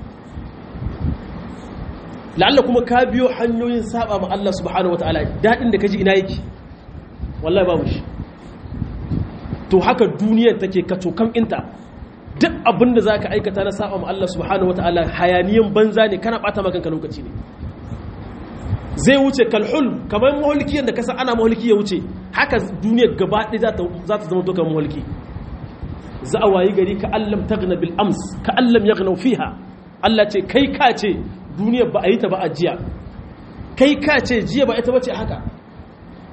S1: la'alla kuma ka biyo hanyoyin saba ma Allah subhanahu wataala dadin da kaji ina yake wallahi babu shi to haka duniyar take kaco kam inta duk abin da zaka aikata na saba ma Allah subhanahu wataala hayaniyan banza ne kana bata maka kanka lokaci ne zai wuce kalhul kamar mahulki da kasa ana mahulki ya wuce haka duniyar gaba ɗaya za ta zama to kamar mahulki za a wayi gari ka allam tagna bil ams ka allam yaghnaw fiha Allah ce kai ka ce duniyar ba a yi ta ba a jiya kai ka ce jiya ba ita bace haka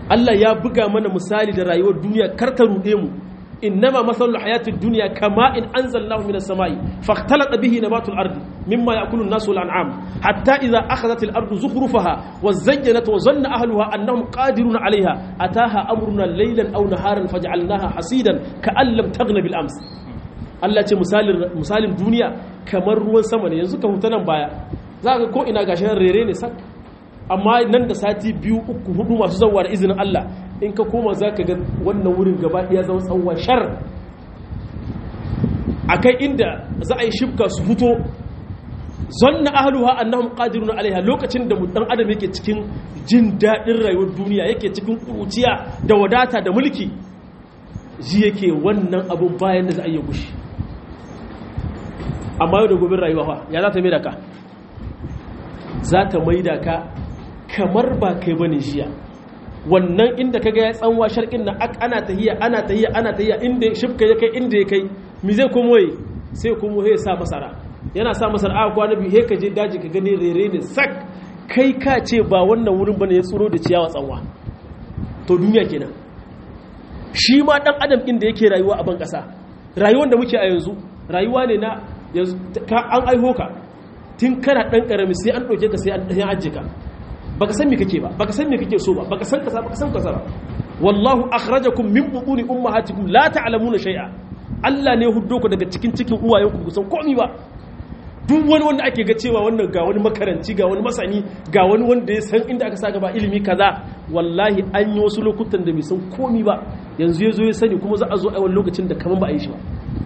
S1: Allah ya buga mana misali da rayuwar duniya kar ta ruɗe mu innama masalul hayatid dunya kama in anzalnahu minas samai fakhtalata bihi nabatul ardi mimma ya'kulu an-nasu wal an'am hatta idha akhadhat al-ardu zukhrufaha wa zayyanat wa zanna ahluha annahum qadirun 'alayha ataha amruna laylan aw naharan faj'alnaha hasidan ka'an lam taghna bil ams Allah ce misalin misalin duniya kamar ruwan sama ne yanzu ka huta nan baya za ka ko ina gashi rere ne sak amma nan da sati biyu uku hudu masu zauwa da izinin Allah in ka koma za ka ga wannan wurin gaba ɗaya zama tsawon shar a kai inda za a yi shifka su fito zonna ahluha annahum qadiruna alaiha lokacin da dan adam yake cikin jin daɗin rayuwar duniya yake cikin kuruciya da wadata da mulki ji yake wannan abun bayan da za a yi gushi amma yau da gobin rayuwa fa ya za ta mai da ka za ta mai da ka kamar ba kai bane jiya wannan inda kaga ya tsanwa sharkin nan ana tahiya ana tahiya ana tahiya inda shifka ya kai inda ya kai mi zai komo yi sai komo ya sa masara yana sa masara a kwana biyu he ka je daji ka gani rere ne sak kai ka ce ba wannan wurin bane ya tsoro da ciyawa tsanwa to duniya kenan shi ma dan adam inda yake rayuwa a ban kasa rayuwar da muke a yanzu rayuwa ne na an aiho ka tun kana dan karami sai an dauke ka sai an ajiye ka baka san me kake ba baka san me kake so ba baka san kaza baka san kaza ba wallahu akhrajakum min butuni ummahatikum la ta'lamuna shay'a Allah ne huddo ku daga cikin cikin uwayenku ku san komai ba duk wani wanda ake ga cewa wannan ga wani makaranci ga wani masani ga wani wanda ya san inda aka sa gaba ilimi kaza wallahi an yi wasu lokutan da bai san komai ba yanzu ya zo ya sani kuma za a zo a wani lokacin da kaman ba a yi shi ba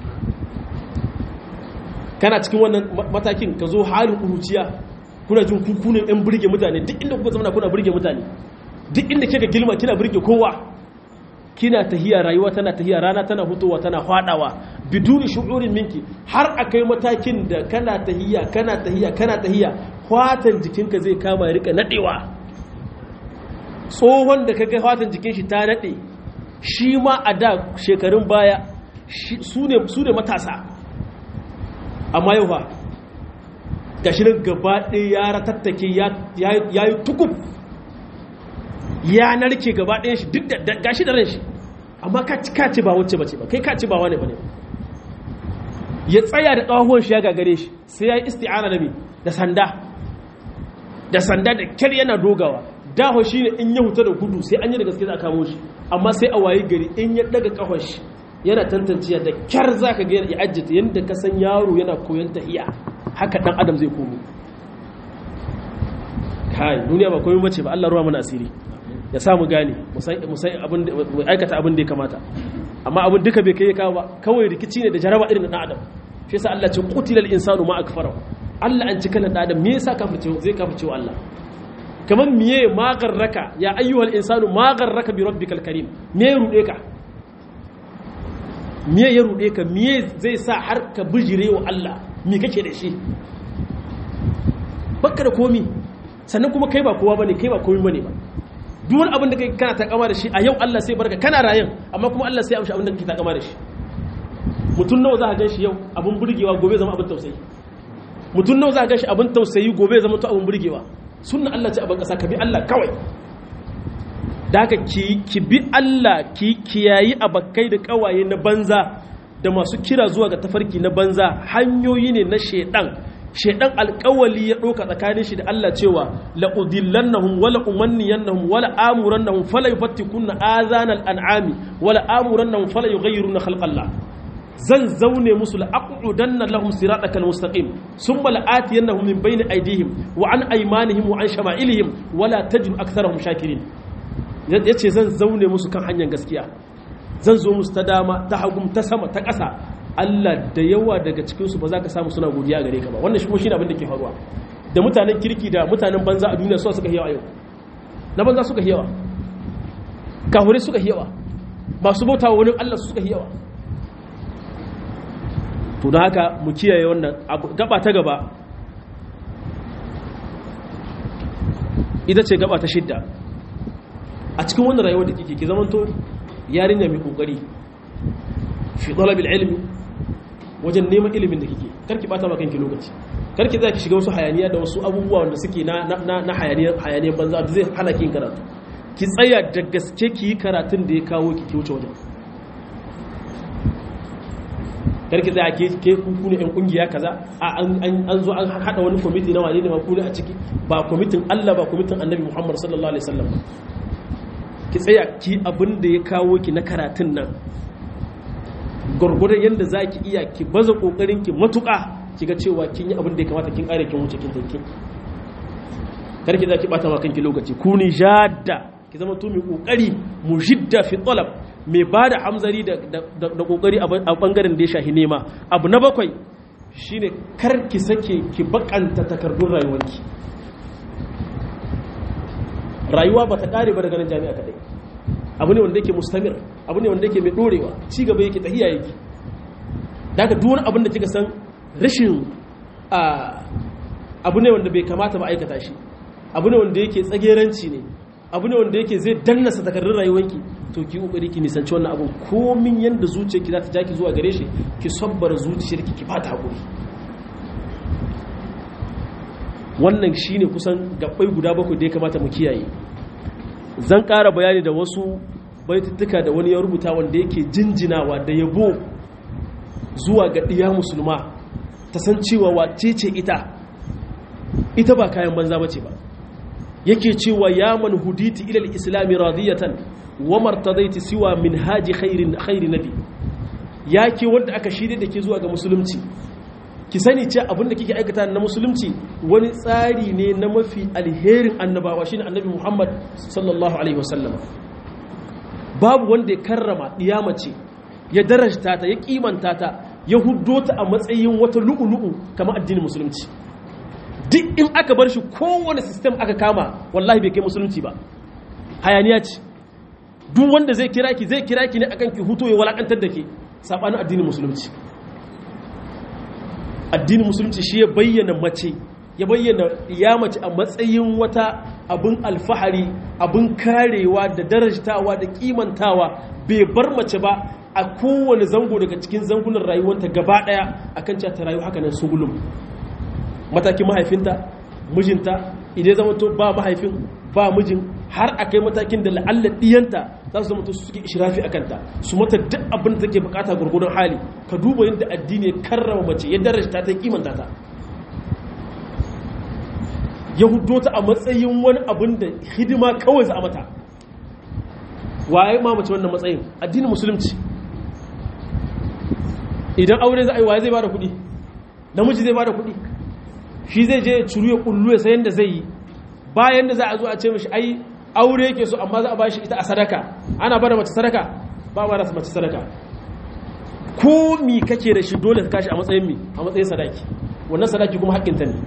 S1: kana cikin wannan matakin ka zo halin uruciya kuna jin kukunan yan burge mutane duk inda kuka zama kuna burge mutane duk inda kika gilma kina burge kowa kina tahiya rayuwa tana tahiya rana tana hutowa tana hwadawa biduni shu'urin minki har akai matakin da kana tahiya kana tahiya kana tahiya hwatan jikinka zai kama ya rika nadewa tsohon da kaga hwatan jikin shi ta nade shi ma a da shekarun baya su ne su ne matasa amma yau fa gashi nan gaba ɗaya ya ratattake ya yi tukub ya narke gaba ɗayan shi duk da gashi da ran shi amma ka ci ba wacce bace ba kai ka ci ba wane bane ya tsaya da ƙahuwan shi ya gagare shi sai ya yi isti'ana da me da sanda da sanda da kyar yana dogawa daho shi ne in ya huta da gudu sai an yi da gaske za a kamo shi amma sai a wayi gari in ya daga ƙahon shi yana tantanciya da kyar za ka ga ya ajiyata yadda ka san yaro yana koyon tahiya haka dan adam zai komo kai duniya ba komai bace ba Allah ruwa mana asiri ya samu gane mu aikata abin da ya kamata amma abin duka bai kai kawo ba kawai rikici ne da jaraba irin na adam shi yasa Allah ce qutilal insanu ma akfara Allah an cika dan adam me yasa kafirce zai kafirce wa Allah kaman miye ma garraka ya ayyuhal insanu ma garraka bi rabbikal karim me rude ka me ya rude ka me zai sa har ka bijire wa Allah me kake da shi baka da komi sannan kuma kai ba kowa bane kai ba komi bane ba duk wani abin da kai kana takama da shi a yau Allah sai barka kana rayan amma kuma Allah sai amshi abin da kake takama da shi mutum nawa za ka gan shi yau abin burgewa gobe zama abin tausayi mutum nawa za ka gan shi abin tausayi gobe zama to abin burgewa sunna Allah ce abin kasa ka bi Allah kawai da haka ki bi Allah ki kiyayi abakai da kawaye na banza da masu kira zuwa ga tafarki na banza hanyoyi ne na shedan shedan alkawali ya ɗauka tsakanin shi da Allah cewa la'udillannahum wala umanniyannahum wala amurannahum fala yufattikunna azanal an'ami wala amurannahum fala yughayyiruna khalqallah zan zaune musu la'aqudanna lahum siratakal mustaqim thumma la'atiyannahum min bayni aydihim wa an aymanihim wa an shama'ilihim wala tajidu aktharahum shakirin yace zan zaune musu kan hanyar gaskiya zan zo musu ta dama ta hagum ta sama ta ƙasa Allah da yawa daga cikinsu ba za ka samu suna godiya gare ka ba wannan shi shi abin da ke faruwa da mutanen kirki da mutanen banza a duniya suka yawa yau na banza suka yawa kahure suka yawa masu bauta wa wani Allah suka yawa to da haka mu kiyaye wannan gaba ta gaba ita ce gaba ta shidda a cikin wannan rayuwar da kike ki zamanto yarinya mai kokari fi talabil ilmi wajen neman ilimin da kike karki bata maka kanki lokaci karki za ki shiga wasu hayaniya da wasu abubuwa wanda suke na na na hayaniyan hayaniyan banza da zai hana ki karatu ki tsaya da gaske ki yi karatun da ya kawo ki ki wuce wajen karki tsaya ke ke kuku ne yan kungiya kaza a an zo an hada wani kwamiti na wane ne ma ku a ciki ba kwamitin Allah ba kwamitin Annabi Muhammad sallallahu alaihi wasallam ki tsaya ki abin da ya kawo ki na karatun nan gurgurdan yanda zaki iya ki baza kokarin ki matuka kiga cewa kin yi abin da ya kamata kin kare kin wuce kin tanki karki zaki bata ma kanki lokaci ku ni jadda ki zama to mai kokari mujidda fi talab mai bada hamzari da da kokari a bangaren da ya shahi nema abu na bakwai shine kar ki sake ki bakanta takardun rayuwarki rayuwa bata kare ba daga nan jami'a kadai abu ne wanda yake mustamir abu ne wanda yake mai dorewa ci gaba yake tahiya yake daga duk wani abin da kika san rashin abu ne wanda bai kamata ba aikata shi abu ne wanda yake tsageranci ne abu ne wanda yake zai dannasa takardun rayuwanki to ki kokari ki nisanci wannan abun komin yanda zuciyarki za ta ja ki zuwa gare shi ki sabbara zuciyarki ki fata hakuri wannan shine kusan gabbai guda bakwai da ya kamata mu kiyaye zan ƙara bayani da wasu baituttuka da wani ya rubuta wanda yake jinjinawa da yabo zuwa ga ɗiya musulma ta san cewa wace ce ita ita ba kayan banza bace ba yake cewa ya man huditi ilal islami radiyatan wa martadaiti siwa min haji khairin khairi nabi yake wanda aka shirye da ke zuwa ga musulunci ki sani ce abin da kike aikata na musulunci wani tsari ne na mafi alherin annabawa shine annabi Muhammad sallallahu alaihi wasallam babu wanda ya karrama mace ya darajta ta ya kimanta ta ya huddo ta a matsayin wata lu'ulu'u kamar addinin musulunci duk in aka bar shi kowane sistem aka kama wallahi bai kai musulunci ba hayaniya ce duk wanda zai kira ki zai kira ki ne akan ki huto ya walakantar da ke sabanin addinin musulunci addinin musulunci shi ya bayyana mace ya bayyana ya mace a matsayin wata abin alfahari abin karewa da darajtawa da kimantawa bai bar mace ba a kowane zango daga cikin zangunan rayuwanta gaba daya akan cewa ta rayu haka nan sugulum matakin mahaifinta mijinta idan zama to ba mahaifin ba mijin har a kai matakin da la'alla diyanta za su zama to su suke ishirafi a kanta su mata duk abin da take bukata gurgurun hali ka duba yadda addini ya karrama mace ya darajta ta kimanta ta ya hudo ta a matsayin wani abin da hidima kawai za a mata waye ma mace wannan matsayin addinin musulunci idan aure za a yi waye zai bada kuɗi namiji zai bada kuɗi shi zai je curu ya kullu ya sayan da zai yi bayan da za a zo a ce mishi ai aure yake so amma za a bashi ita a sadaka ana bada mace sadaka ba ba da mace sadaka ko mi kake da shi dole ka kashi a matsayin mi a matsayin sadaki wannan sadaki kuma haƙƙinta ne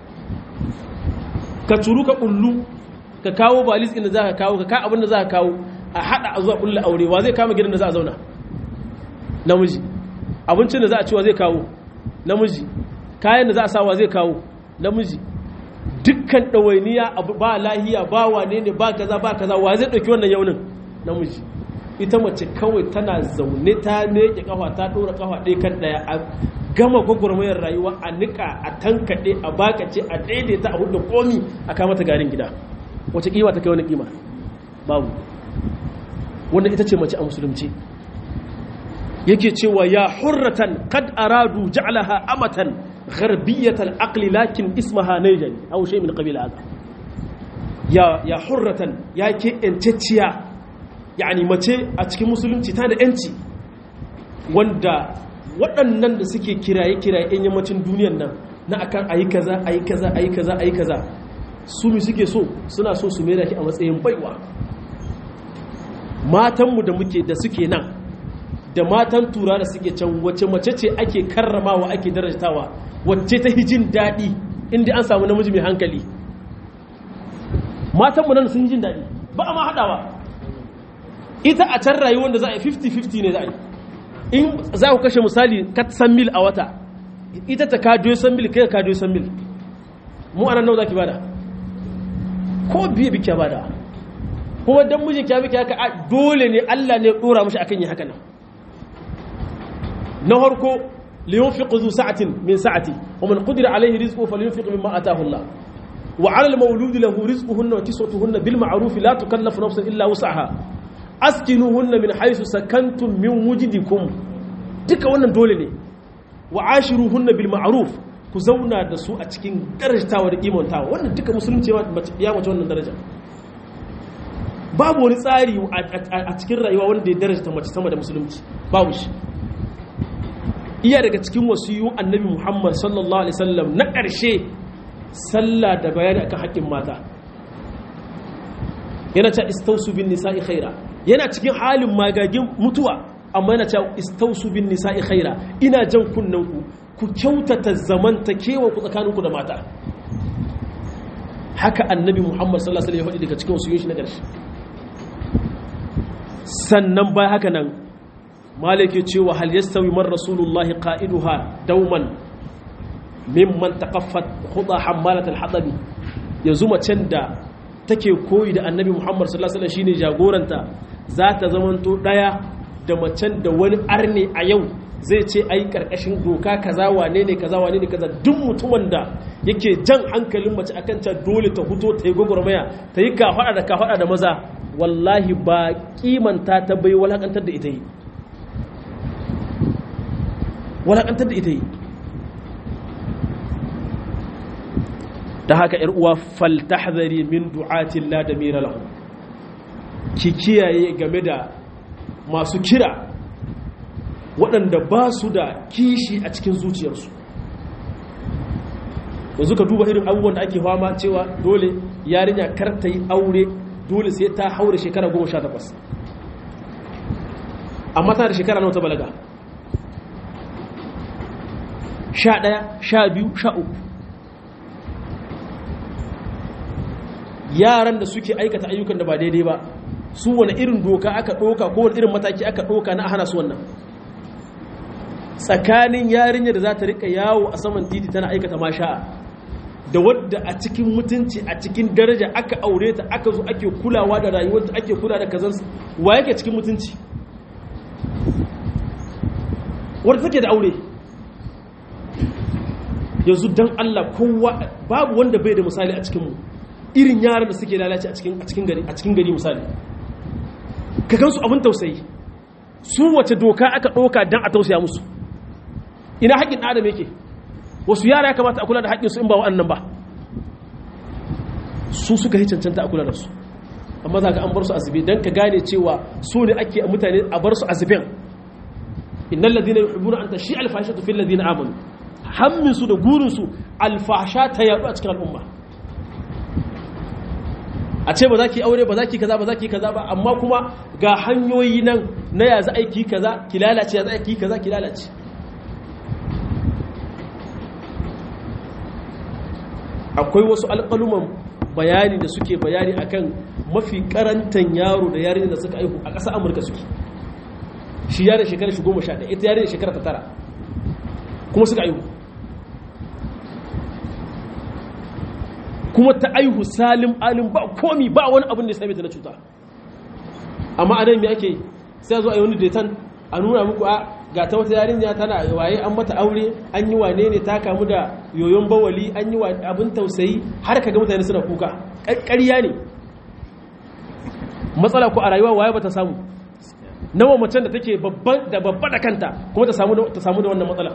S1: ka curu ka kullu ka kawo balis inda za ka kawo ka ka abin da za ka kawo a haɗa a zuwa kulle aure wa zai kama gidan da za a zauna namiji abincin da za a ci wa zai kawo namiji kayan da za a sa wa zai kawo namiji dukkan ɗawainiya ba lahiya ba wane ne ba kaza ba kaza wa zai ɗauki wannan yaunin namiji ita mace kawai tana zaune ta meke kafa ta ɗora kafa ɗaya kan ɗaya a gama gwagwarmayar rayuwa a niƙa a tankaɗe a bakace a daidaita a hudu komi a kama ta garin gida wace ƙima ta kai wani ƙima babu wannan ita ce mace a musulunci yake cewa ya hurratan kad aradu ja'alaha amatan gharbiyatal aqli lakin ismaha nayjan aw shay min qabila hada ya ya hurratan ya ke enceciya yani mace a cikin musulunci ta da yanci wanda waɗannan da suke kiraye kiraye yan yammacin duniyan nan na akan ayi kaza ayi kaza ayi kaza ayi kaza su mi suke so suna so su mera ki a matsayin baiwa matanmu da muke da suke nan da matan tura da suke can wace mace ce ake karramawa ake darajtawa wacce ta hijin daɗi inda an samu namiji mai hankali matanmu nan sun jin daɗi ba a ma haɗawa ita a can rayuwar da za a yi 50-50 ne za a yi in za ku kashe misali katsan mil a wata ita ta kajo san mil kai ka kajo san mil mu anan nau za ki bada ko biye bi kya bada kuma dan mijin kya bi kya haka dole ne Allah ne dora mishi akan yi haka nan na harko liyunfiq zu sa'atin min sa'ati wa man qadira alayhi rizquhu falyunfiq mimma ataahu Allah wa 'ala al-mawludi lahu rizquhunna wa kiswatuhunna bil ma'ruf la tukallafu nafsun illa wus'aha askinuhunna min haythu sakantum min wujdikum duka wannan dole ne wa ashiruhunna bil ma'ruf ku zauna da su a cikin darajtawa da kimantawa wannan duka musulunci ya mace wannan daraja babu wani tsari a cikin rayuwa wanda ya darajta mace sama da musulunci babu shi iya daga cikin wasiyu annabi muhammad sallallahu alaihi wasallam na ƙarshe sallah da bayani akan haƙƙin mata yana ta istausu bin nisa'i khaira yana cikin halin magagin mutuwa amma yana ta istausu bin nisa'i khaira ina jan kunnanku ku kyautata zamantakewa ku tsakaninku da mata haka annabi muhammad sallallahu alaihi wasallam ya faɗi daga cikin wasiyun shi na ƙarshe sannan bai haka nan malike cewa hal yastawi man rasulullahi qa'iduha dauman mimman taqaffat khuda hammalat al-hatabi yanzu macen da take koyi da annabi Muhammad sallallahu alaihi wasallam shine jagoranta za ta zamanto daya da macen da wani arne a yau zai ce ai karkashin doka kaza wane ne kaza wane ne kaza duk mutumin da yake jan hankalin mace akan ta dole ta huto ta yi gwagwarmaya ta yi kafada da kafada da maza wallahi ba kimanta ta bai walakantar da ita yi walakantar da ita yi da haka ‘yar uwa faltahzari min du'atin la da mira lahu ki kiyaye game da masu kira waɗanda ba su da kishi a cikin zuciyarsu yanzu ka duba irin abubuwan da ake fama cewa dole yarinya kar ta yi aure dole sai ta haure shekara goma sha takwas amma tana da shekara nawa ta balaga sha ɗaya sha biyu sha uku yaran da suke aikata ayyukan da ba daidai ba su wani irin doka aka ɗoka ko wani irin mataki aka ɗoka na hana su wannan tsakanin yarinya da za ta rika yawo a saman titi tana aikata masha'a da wadda a cikin mutunci a cikin daraja aka aure ta aka zo ake kulawa da rayuwarta ake kula da kazansu wa yake cikin mutunci wadda take da aure yanzu don Allah kowa babu wanda bai da misali a cikinmu irin yaran da suke lalace a cikin gari a cikin gari misali ka gansu abin tausayi su wace doka aka ɗauka don a tausaya musu ina haƙƙin adam yake wasu yara ya kamata a kula da haƙƙinsu in ba wa'annan ba su suka yi cancanta a kula da su amma za ka an bar su azube don ka gane cewa su ne ake mutane a bar su azuben innan ladina yuhibbuna an tashi alfashatu fil ladina amanu hammin su da gurin su alfasha ta yaɗu a cikin al'umma a ce ba za ki aure ba za ki kaza ba za ki kaza ba amma kuma ga hanyoyi nan na ya za a ki kaza ki lalace ya za a ki kaza ki lalace akwai wasu alƙaluman bayani da suke bayani akan mafi karantan yaro da yarinya da suka aihu a ƙasa amurka suke shi yarin shekara shi goma sha ɗaya ita yarin shekara ta tara kuma suka aihu kuma ta aihu salim alim ba komi ba wani abin da ya same ta na cuta amma a nan me ake sai zo a yi wani detan a nuna muku a ga ta wata yarinya tana waye an mata aure an yi wane ne ta kamu da yoyon bawali an yi abin tausayi har ka ga mutane suna kuka ƙarya ne matsala ko a rayuwa waye ba ta samu nawa macen da take da babba da kanta kuma ta samu da wannan matsala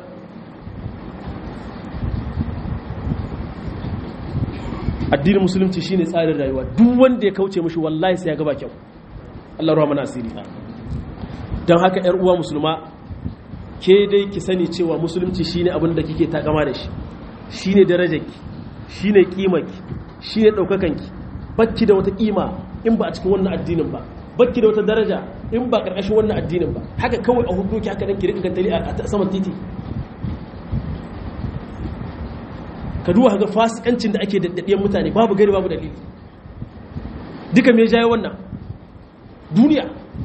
S1: addinin musulunci shine tsarin rayuwa duk wanda ya kauce mishi wallahi sai ya gaba kyau Allah ruwa mana asiri don haka yar uwa musulma ke dai ki sani cewa musulunci shine abin da kike takama da shi shine darajarki shine kimarki shine daukakanki bakki da wata kima in ba a cikin wannan addinin ba bakki da wata daraja in ba karkashin wannan addinin ba haka kawai a hukunki haka dan ki rika gantali a saman titi ka duba ga fasikancin da ake daddadiyan mutane babu gari babu dalili duka me jaye wannan duniya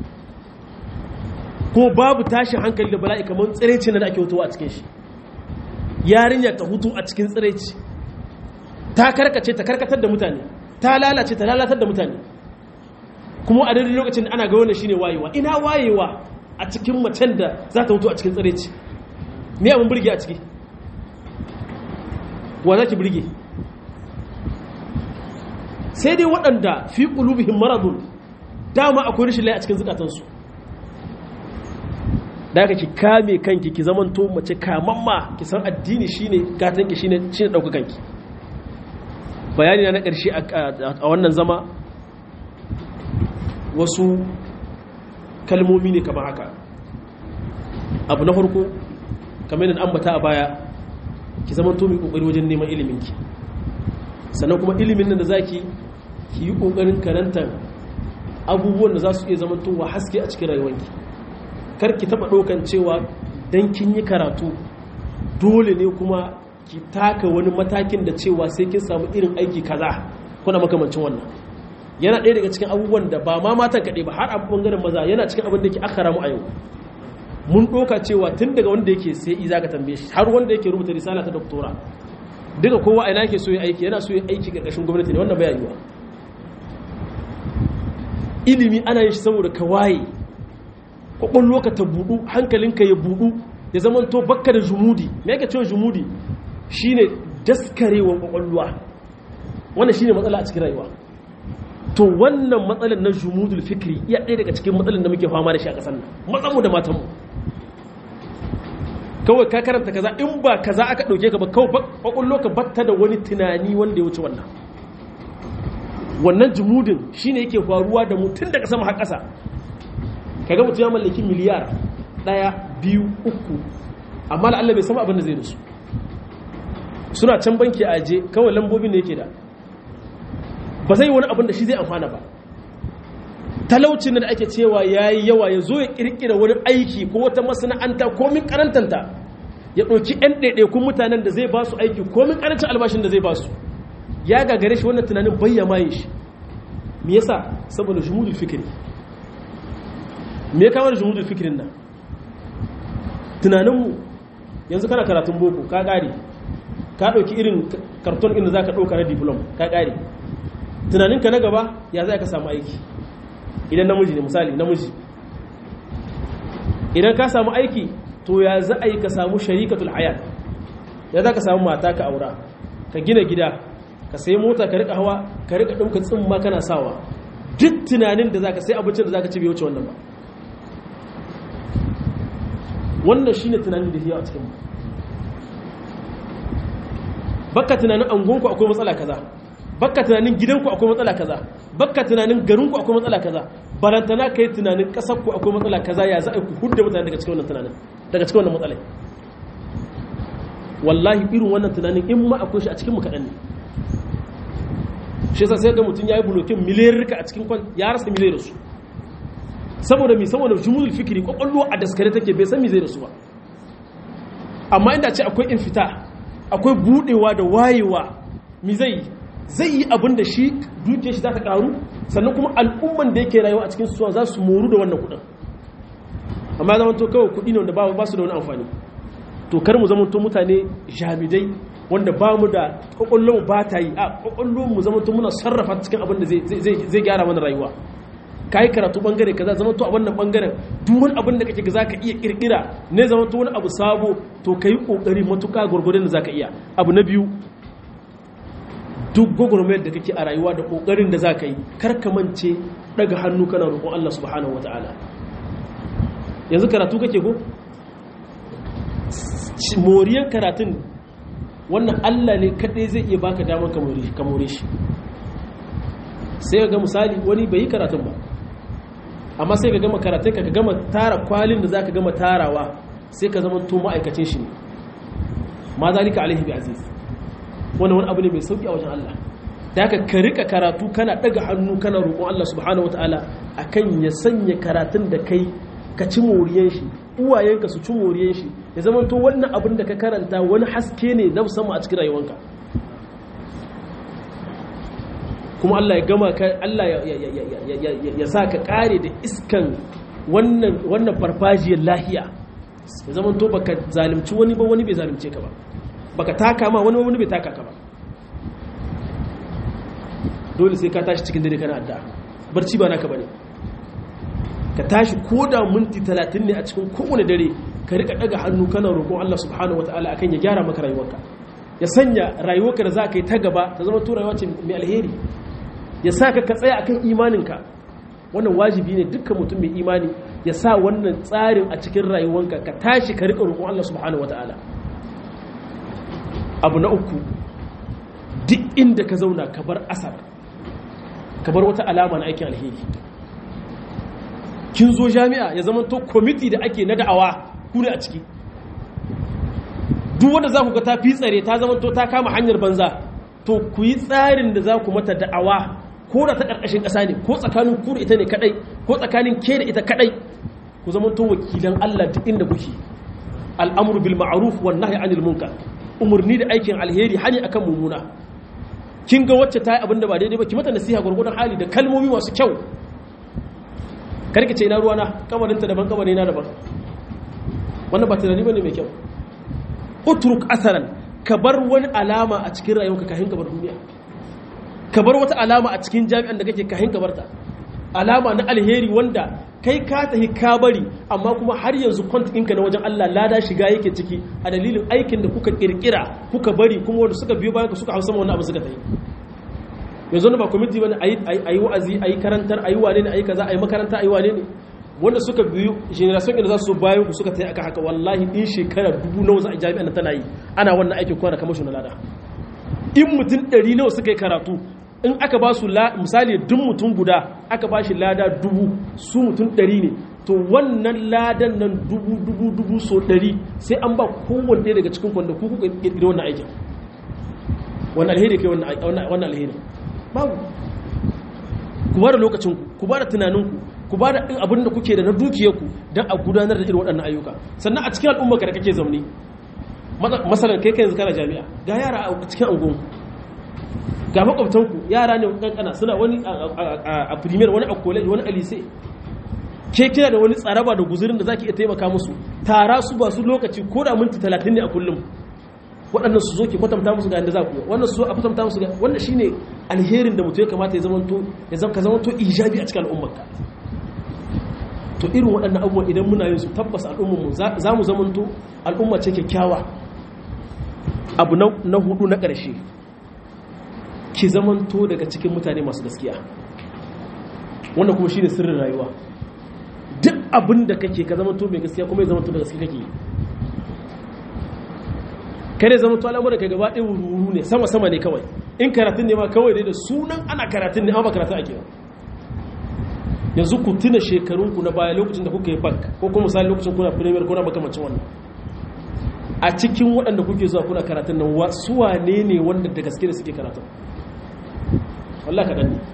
S1: ko babu tashin hankali da bala'i kamar tsiraici na da ake hutuwa a cikin shi yarinya ta hutu a cikin tsiraici ta karkace ta karkatar da mutane ta lalace ta lalatar da mutane kuma a daidai lokacin ana ga wannan shine wayewa ina wayewa a cikin macen da za ta hutu a cikin tsiraici me abin burge a ciki wa za ki birge sai dai waɗanda fi qulubihim maradun dama akwai rashin lai a cikin zukatansu da ki kame kanki ki zamanto mace kamamma ki san addini shine gatanki shine shine dauka kanki bayani na ƙarshe a wannan zama wasu kalmomi ne kamar haka abu na farko kamar yadda ambata a baya ki zamanto mai kokari wajen neman iliminki sannan kuma ilimin nan da zaki ki yi kokarin karantar abubuwan da za su iya zamantowa haske a cikin rayuwanki karki taba ɗaukan cewa don kin yi karatu dole ne kuma ki taka wani matakin da cewa sai kin samu irin aiki kaza kuna makamancin wannan yana ɗaya daga cikin abubuwan da ba ma matan kaɗai ba har a ɓangaren maza yana cikin abin da ke akara mu a yau mun ɗauka cewa tun daga wanda yake sai iza ka tambaye shi har wanda yake rubuta risala ta doktora duka kowa ina yake so ya aiki yana so ya aiki ƙarƙashin gwamnati ne wannan baya yiwa ilimi ana yin shi saboda ka waye kwakwallo ka ta budu hankalinka ya budu ya zama to bakka da jumudi me yake cewa jumudi shine daskarewa kwakwalwa wannan shine matsala a cikin rayuwa to wannan matsalar na jumudul fikri iya ɗaya daga cikin matsalar da muke fama da shi a ƙasar nan matsanmu da matanmu kawai ka karanta kaza in ba kaza aka ɗauke ka ba kawai kwakwallo ka batta da wani tunani wanda ya wuce wannan wannan jumudin shine yake faruwa da mutum daga sama har ƙasa kaga mutum ya mallaki miliyar ɗaya biyu uku amma da Allah bai sama abin da zai da su suna can banki a aje kawai lambobin ne yake da ba zai wani abin da shi zai amfana ba talaucin da ake cewa ya yi yawa ya zo ya kirkira wani aiki ko wata masana'anta komin karantanta ya ɗauki 'yan ɗaiɗaikun mutanen da zai ba su aiki komin karancin albashin da zai ba su ya gagare shi wannan tunanin bayyama yin shi me yasa saboda jumudul fikiri me kawo da jumudul fikirin nan tunaninmu yanzu kana karatun boko ka ƙare ka ɗauki irin karton inda za ka ɗauka na diplom ka ƙare tunaninka na gaba ya za ka samu aiki idan namiji ne misali namiji idan ka samu aiki to ya za a yi ka samu sharikatul hayat ya za ka samu mata ka aura ka gina gida ka sai mota ka rika hawa ka rika ɗauka tsimma kana sawa duk tunanin da za ka sai abincin da za ka ci bai wuce wannan ba wannan shine tunanin da yawa a cikin baka tunanin angonku akwai matsala kaza baka tunanin gidanku akwai matsala kaza baka tunanin garinku akwai matsala kaza barantana kai tunanin kasarku akwai matsala kaza ya za a ku hudda mutane daga cikin wannan tunanin daga cikin wannan matsalai wallahi irin wannan tunanin in ma akwai shi a cikin mu kaɗan ne shi yasa sai ga mutum ya yi bulokin miliyarrika a cikin kwan ya rasa miliyar su saboda mi saboda jumulul fikiri kwakwallo a daskare take bai san mi zai da su ba amma inda ce akwai infita akwai budewa da wayewa mi zai zai yi abin da shi duke shi za ta karu sannan kuma al'umman da yake rayuwa a cikin suwa za su moru da wannan kudin amma zama to kawai kudi ne wanda ba su da wani amfani to kar mu zama to mutane jamidai wanda ba mu da kwakwallon ba ta yi a kwakwallon mu zama to muna sarrafa cikin abin da zai gyara mana rayuwa ka yi karatu bangare kaza zama to a wannan bangaren duk wani abin da kake ga zaka iya kirkira ne zama to wani abu sabo to kai kokari matuka gurgurdan da zaka iya abu na biyu duk gwagwarmayar da kake a rayuwa da kokarin da zaka yi kar ka mance daga hannu kana roƙon Allah subhanahu wataala yanzu karatu kake ko moriyan karatun wannan Allah ne kadai zai iya baka damar ka more shi sai ga misali wani bai yi karatun ba amma sai ka gama karatun ka gama tara kwalin da zaka gama tarawa sai ka zama to ma'aikacin shi ne ma zalika alaihi bi aziz wannan wani abu ne mai sauki a wajen Allah da haka ka rika karatu kana daga hannu kana roƙon Allah subhanahu wataala akan ya sanya karatun da kai ka ci moriyan shi uwayenka su ci moriyan shi ya zama to wannan abin da ka karanta wani haske ne na musamman a cikin rayuwanka kuma Allah ya gama ka Allah ya sa ka kare da iskan wannan wannan farfajiyar lahiya ya zama to baka zalimci wani ba wani bai zalimce ka ba baka taka ma wani wani bai taka ka ba dole sai ka tashi cikin dare kana addu'a barci ba naka bane ka tashi ko da minti 30 ne a cikin kowane dare ka rika daga hannu kana roƙon Allah subhanahu wataala akan ya gyara maka rayuwarka ya sanya rayuwarka da za ka yi ta gaba ta zama to rayuwa ce mai alheri ya sa ka ka tsaya akan imaninka wannan wajibi ne dukkan mutum mai imani ya sa wannan tsarin a cikin rayuwanka ka tashi ka riƙa roƙon Allah subhanahu wataala abu na uku duk inda ka zauna ka bar asar ka bar wata alama na aikin alheri kin zo jami'a ya zama to kwamiti da ake na da'awa ku ne a ciki duk wanda za ku ga ta fi tsare ta zama to ta kama hanyar banza to ku yi tsarin da za ku mata da'awa ko da ta ƙarƙashin ƙasa ne ko tsakanin ku da ita ne kaɗai ko tsakanin ke da ita kaɗai ku zama to wakilan Allah duk inda kuke al'amru bil ma'ruf wan nahyi anil munkar umurni da aikin alheri hani akan mumuna kin ga wacce ta yi abin da ba daidai ba ki mata nasiha gurgurdan hali da kalmomi masu kyau karki ce ina ruwana kamarinta daban kamarina daban wannan ba tunani bane mai kyau utruk asaran ka bar wani alama a cikin rayuwarka kafin ka bar duniya ka bar wata alama a cikin jami'an da kake kafin ka barta alama na alheri wanda kai ka tahi ka bari amma kuma har yanzu kwant ɗinka na wajen Allah lada shiga yake ciki a dalilin aikin da kuka kirkira kuka bari kuma wanda suka biyo bayan ka suka hausa wani abu suka tayi yanzu ba kwamiti wani a yi wa'azi a yi karantar a yi wane ne a yi kaza a yi makaranta a yi wane ne wanda suka biyu generation da za su bayan ku suka tayi aka haka wallahi in shekara dubu nawa za a jami'an tana yi ana wannan aikin kwana kamar shi na lada in mutum ɗari nawa suka yi karatu in aka ba su misali duk mutum guda aka ba shi lada dubu su mutum ɗari ne to wannan ladan nan dubu dubu dubu so ɗari sai an ba kowanne daga cikin kwanda ku kuka ƙirƙiri wannan aikin wannan alheri kai wannan alheri babu ku ba da lokacinku ku ba da tunaninku ku ba da abin da kuke da na dukiyarku don a gudanar da irin waɗannan ayyuka sannan a cikin al'umma ka da kake zaune masalan kai kai yanzu kana jami'a ga yara a cikin angon ga makwabtanku yara ne kankana suna wani a premier wani a college wani a lise ke kina da wani tsaraba da guzurin da zaki iya taimaka musu tara su ba su lokaci ko da minti talatin ne a kullum waɗannan su zo ki kwatanta musu ga yadda za ku wannan su zo a kwatanta musu ga wannan shine alherin da mutum ya kamata ya zamanto ya zama ka zamanto ijabi a cikin al'ummarka to irin waɗannan abubuwan idan muna yin su tabbas al'ummarmu za mu zamanto al'umma ce kyakkyawa abu na hudu na ƙarshe ki zamanto daga cikin mutane masu gaskiya wannan kuma shine sirrin rayuwa duk abin da kake ka zamanto mai gaskiya kuma ya zamanto da gaskiya kake kare zama to al'amuran ka gaba ɗaya wuru ne sama sama ne kawai in karatun ne ma kawai dai da sunan ana karatun ne amma ba karatun ake ba yanzu ku tuna shekarunku na baya lokacin da kuka yi bank ko kuma misali lokacin kuna premier kuna makamacin wannan a cikin waɗanda kuke zuwa kuna karatun nan wasu wane ne wanda da gaske da suke karatun wallah kaɗan ne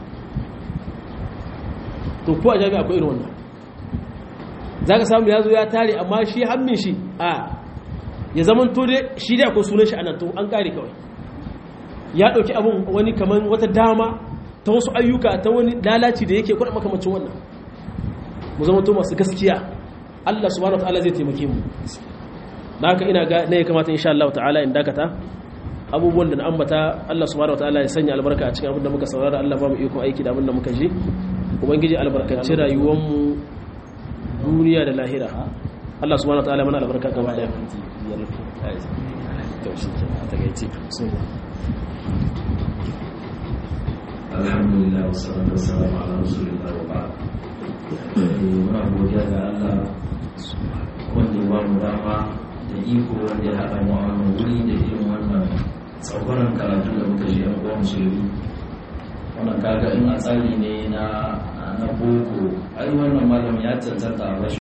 S1: to ko a jami'a akwai irin wannan za ka samu ya zo ya tare amma shi hannun shi a ya zaman to dai shi dai akwai sunan shi a nan to an kare kawai ya ɗauki abin wani kamar wata dama ta wasu ayyuka ta wani lalaci da yake kwaɗa makamacin wannan mu zama to masu gaskiya Allah subhanahu wa ta'ala zai taimake mu da haka ina ga ne ya kamata insha Allah ta'ala in dakata abubuwan da na ambata Allah subhanahu wa ta'ala ya sanya albarka a cikin abin da muka saurara Allah ba mu iko aiki da abin da muka ji ubangiji albarkaci rayuwar mu duniya da lahira Allah subhanahu wa ta'ala mana albarka gaba daya
S2: alhamdulillah wassalatu wassalamu ala rasulillah wa ba'd muna godiya ga Allah wanda ya ba mu dama da iko wanda ya haɗa mu a wannan wuri da irin wannan tsakwaran karatu da muka ji yan uwa musulmi wannan kaga in a tsari ne na na boko ai wannan malam ya cancanta a bashi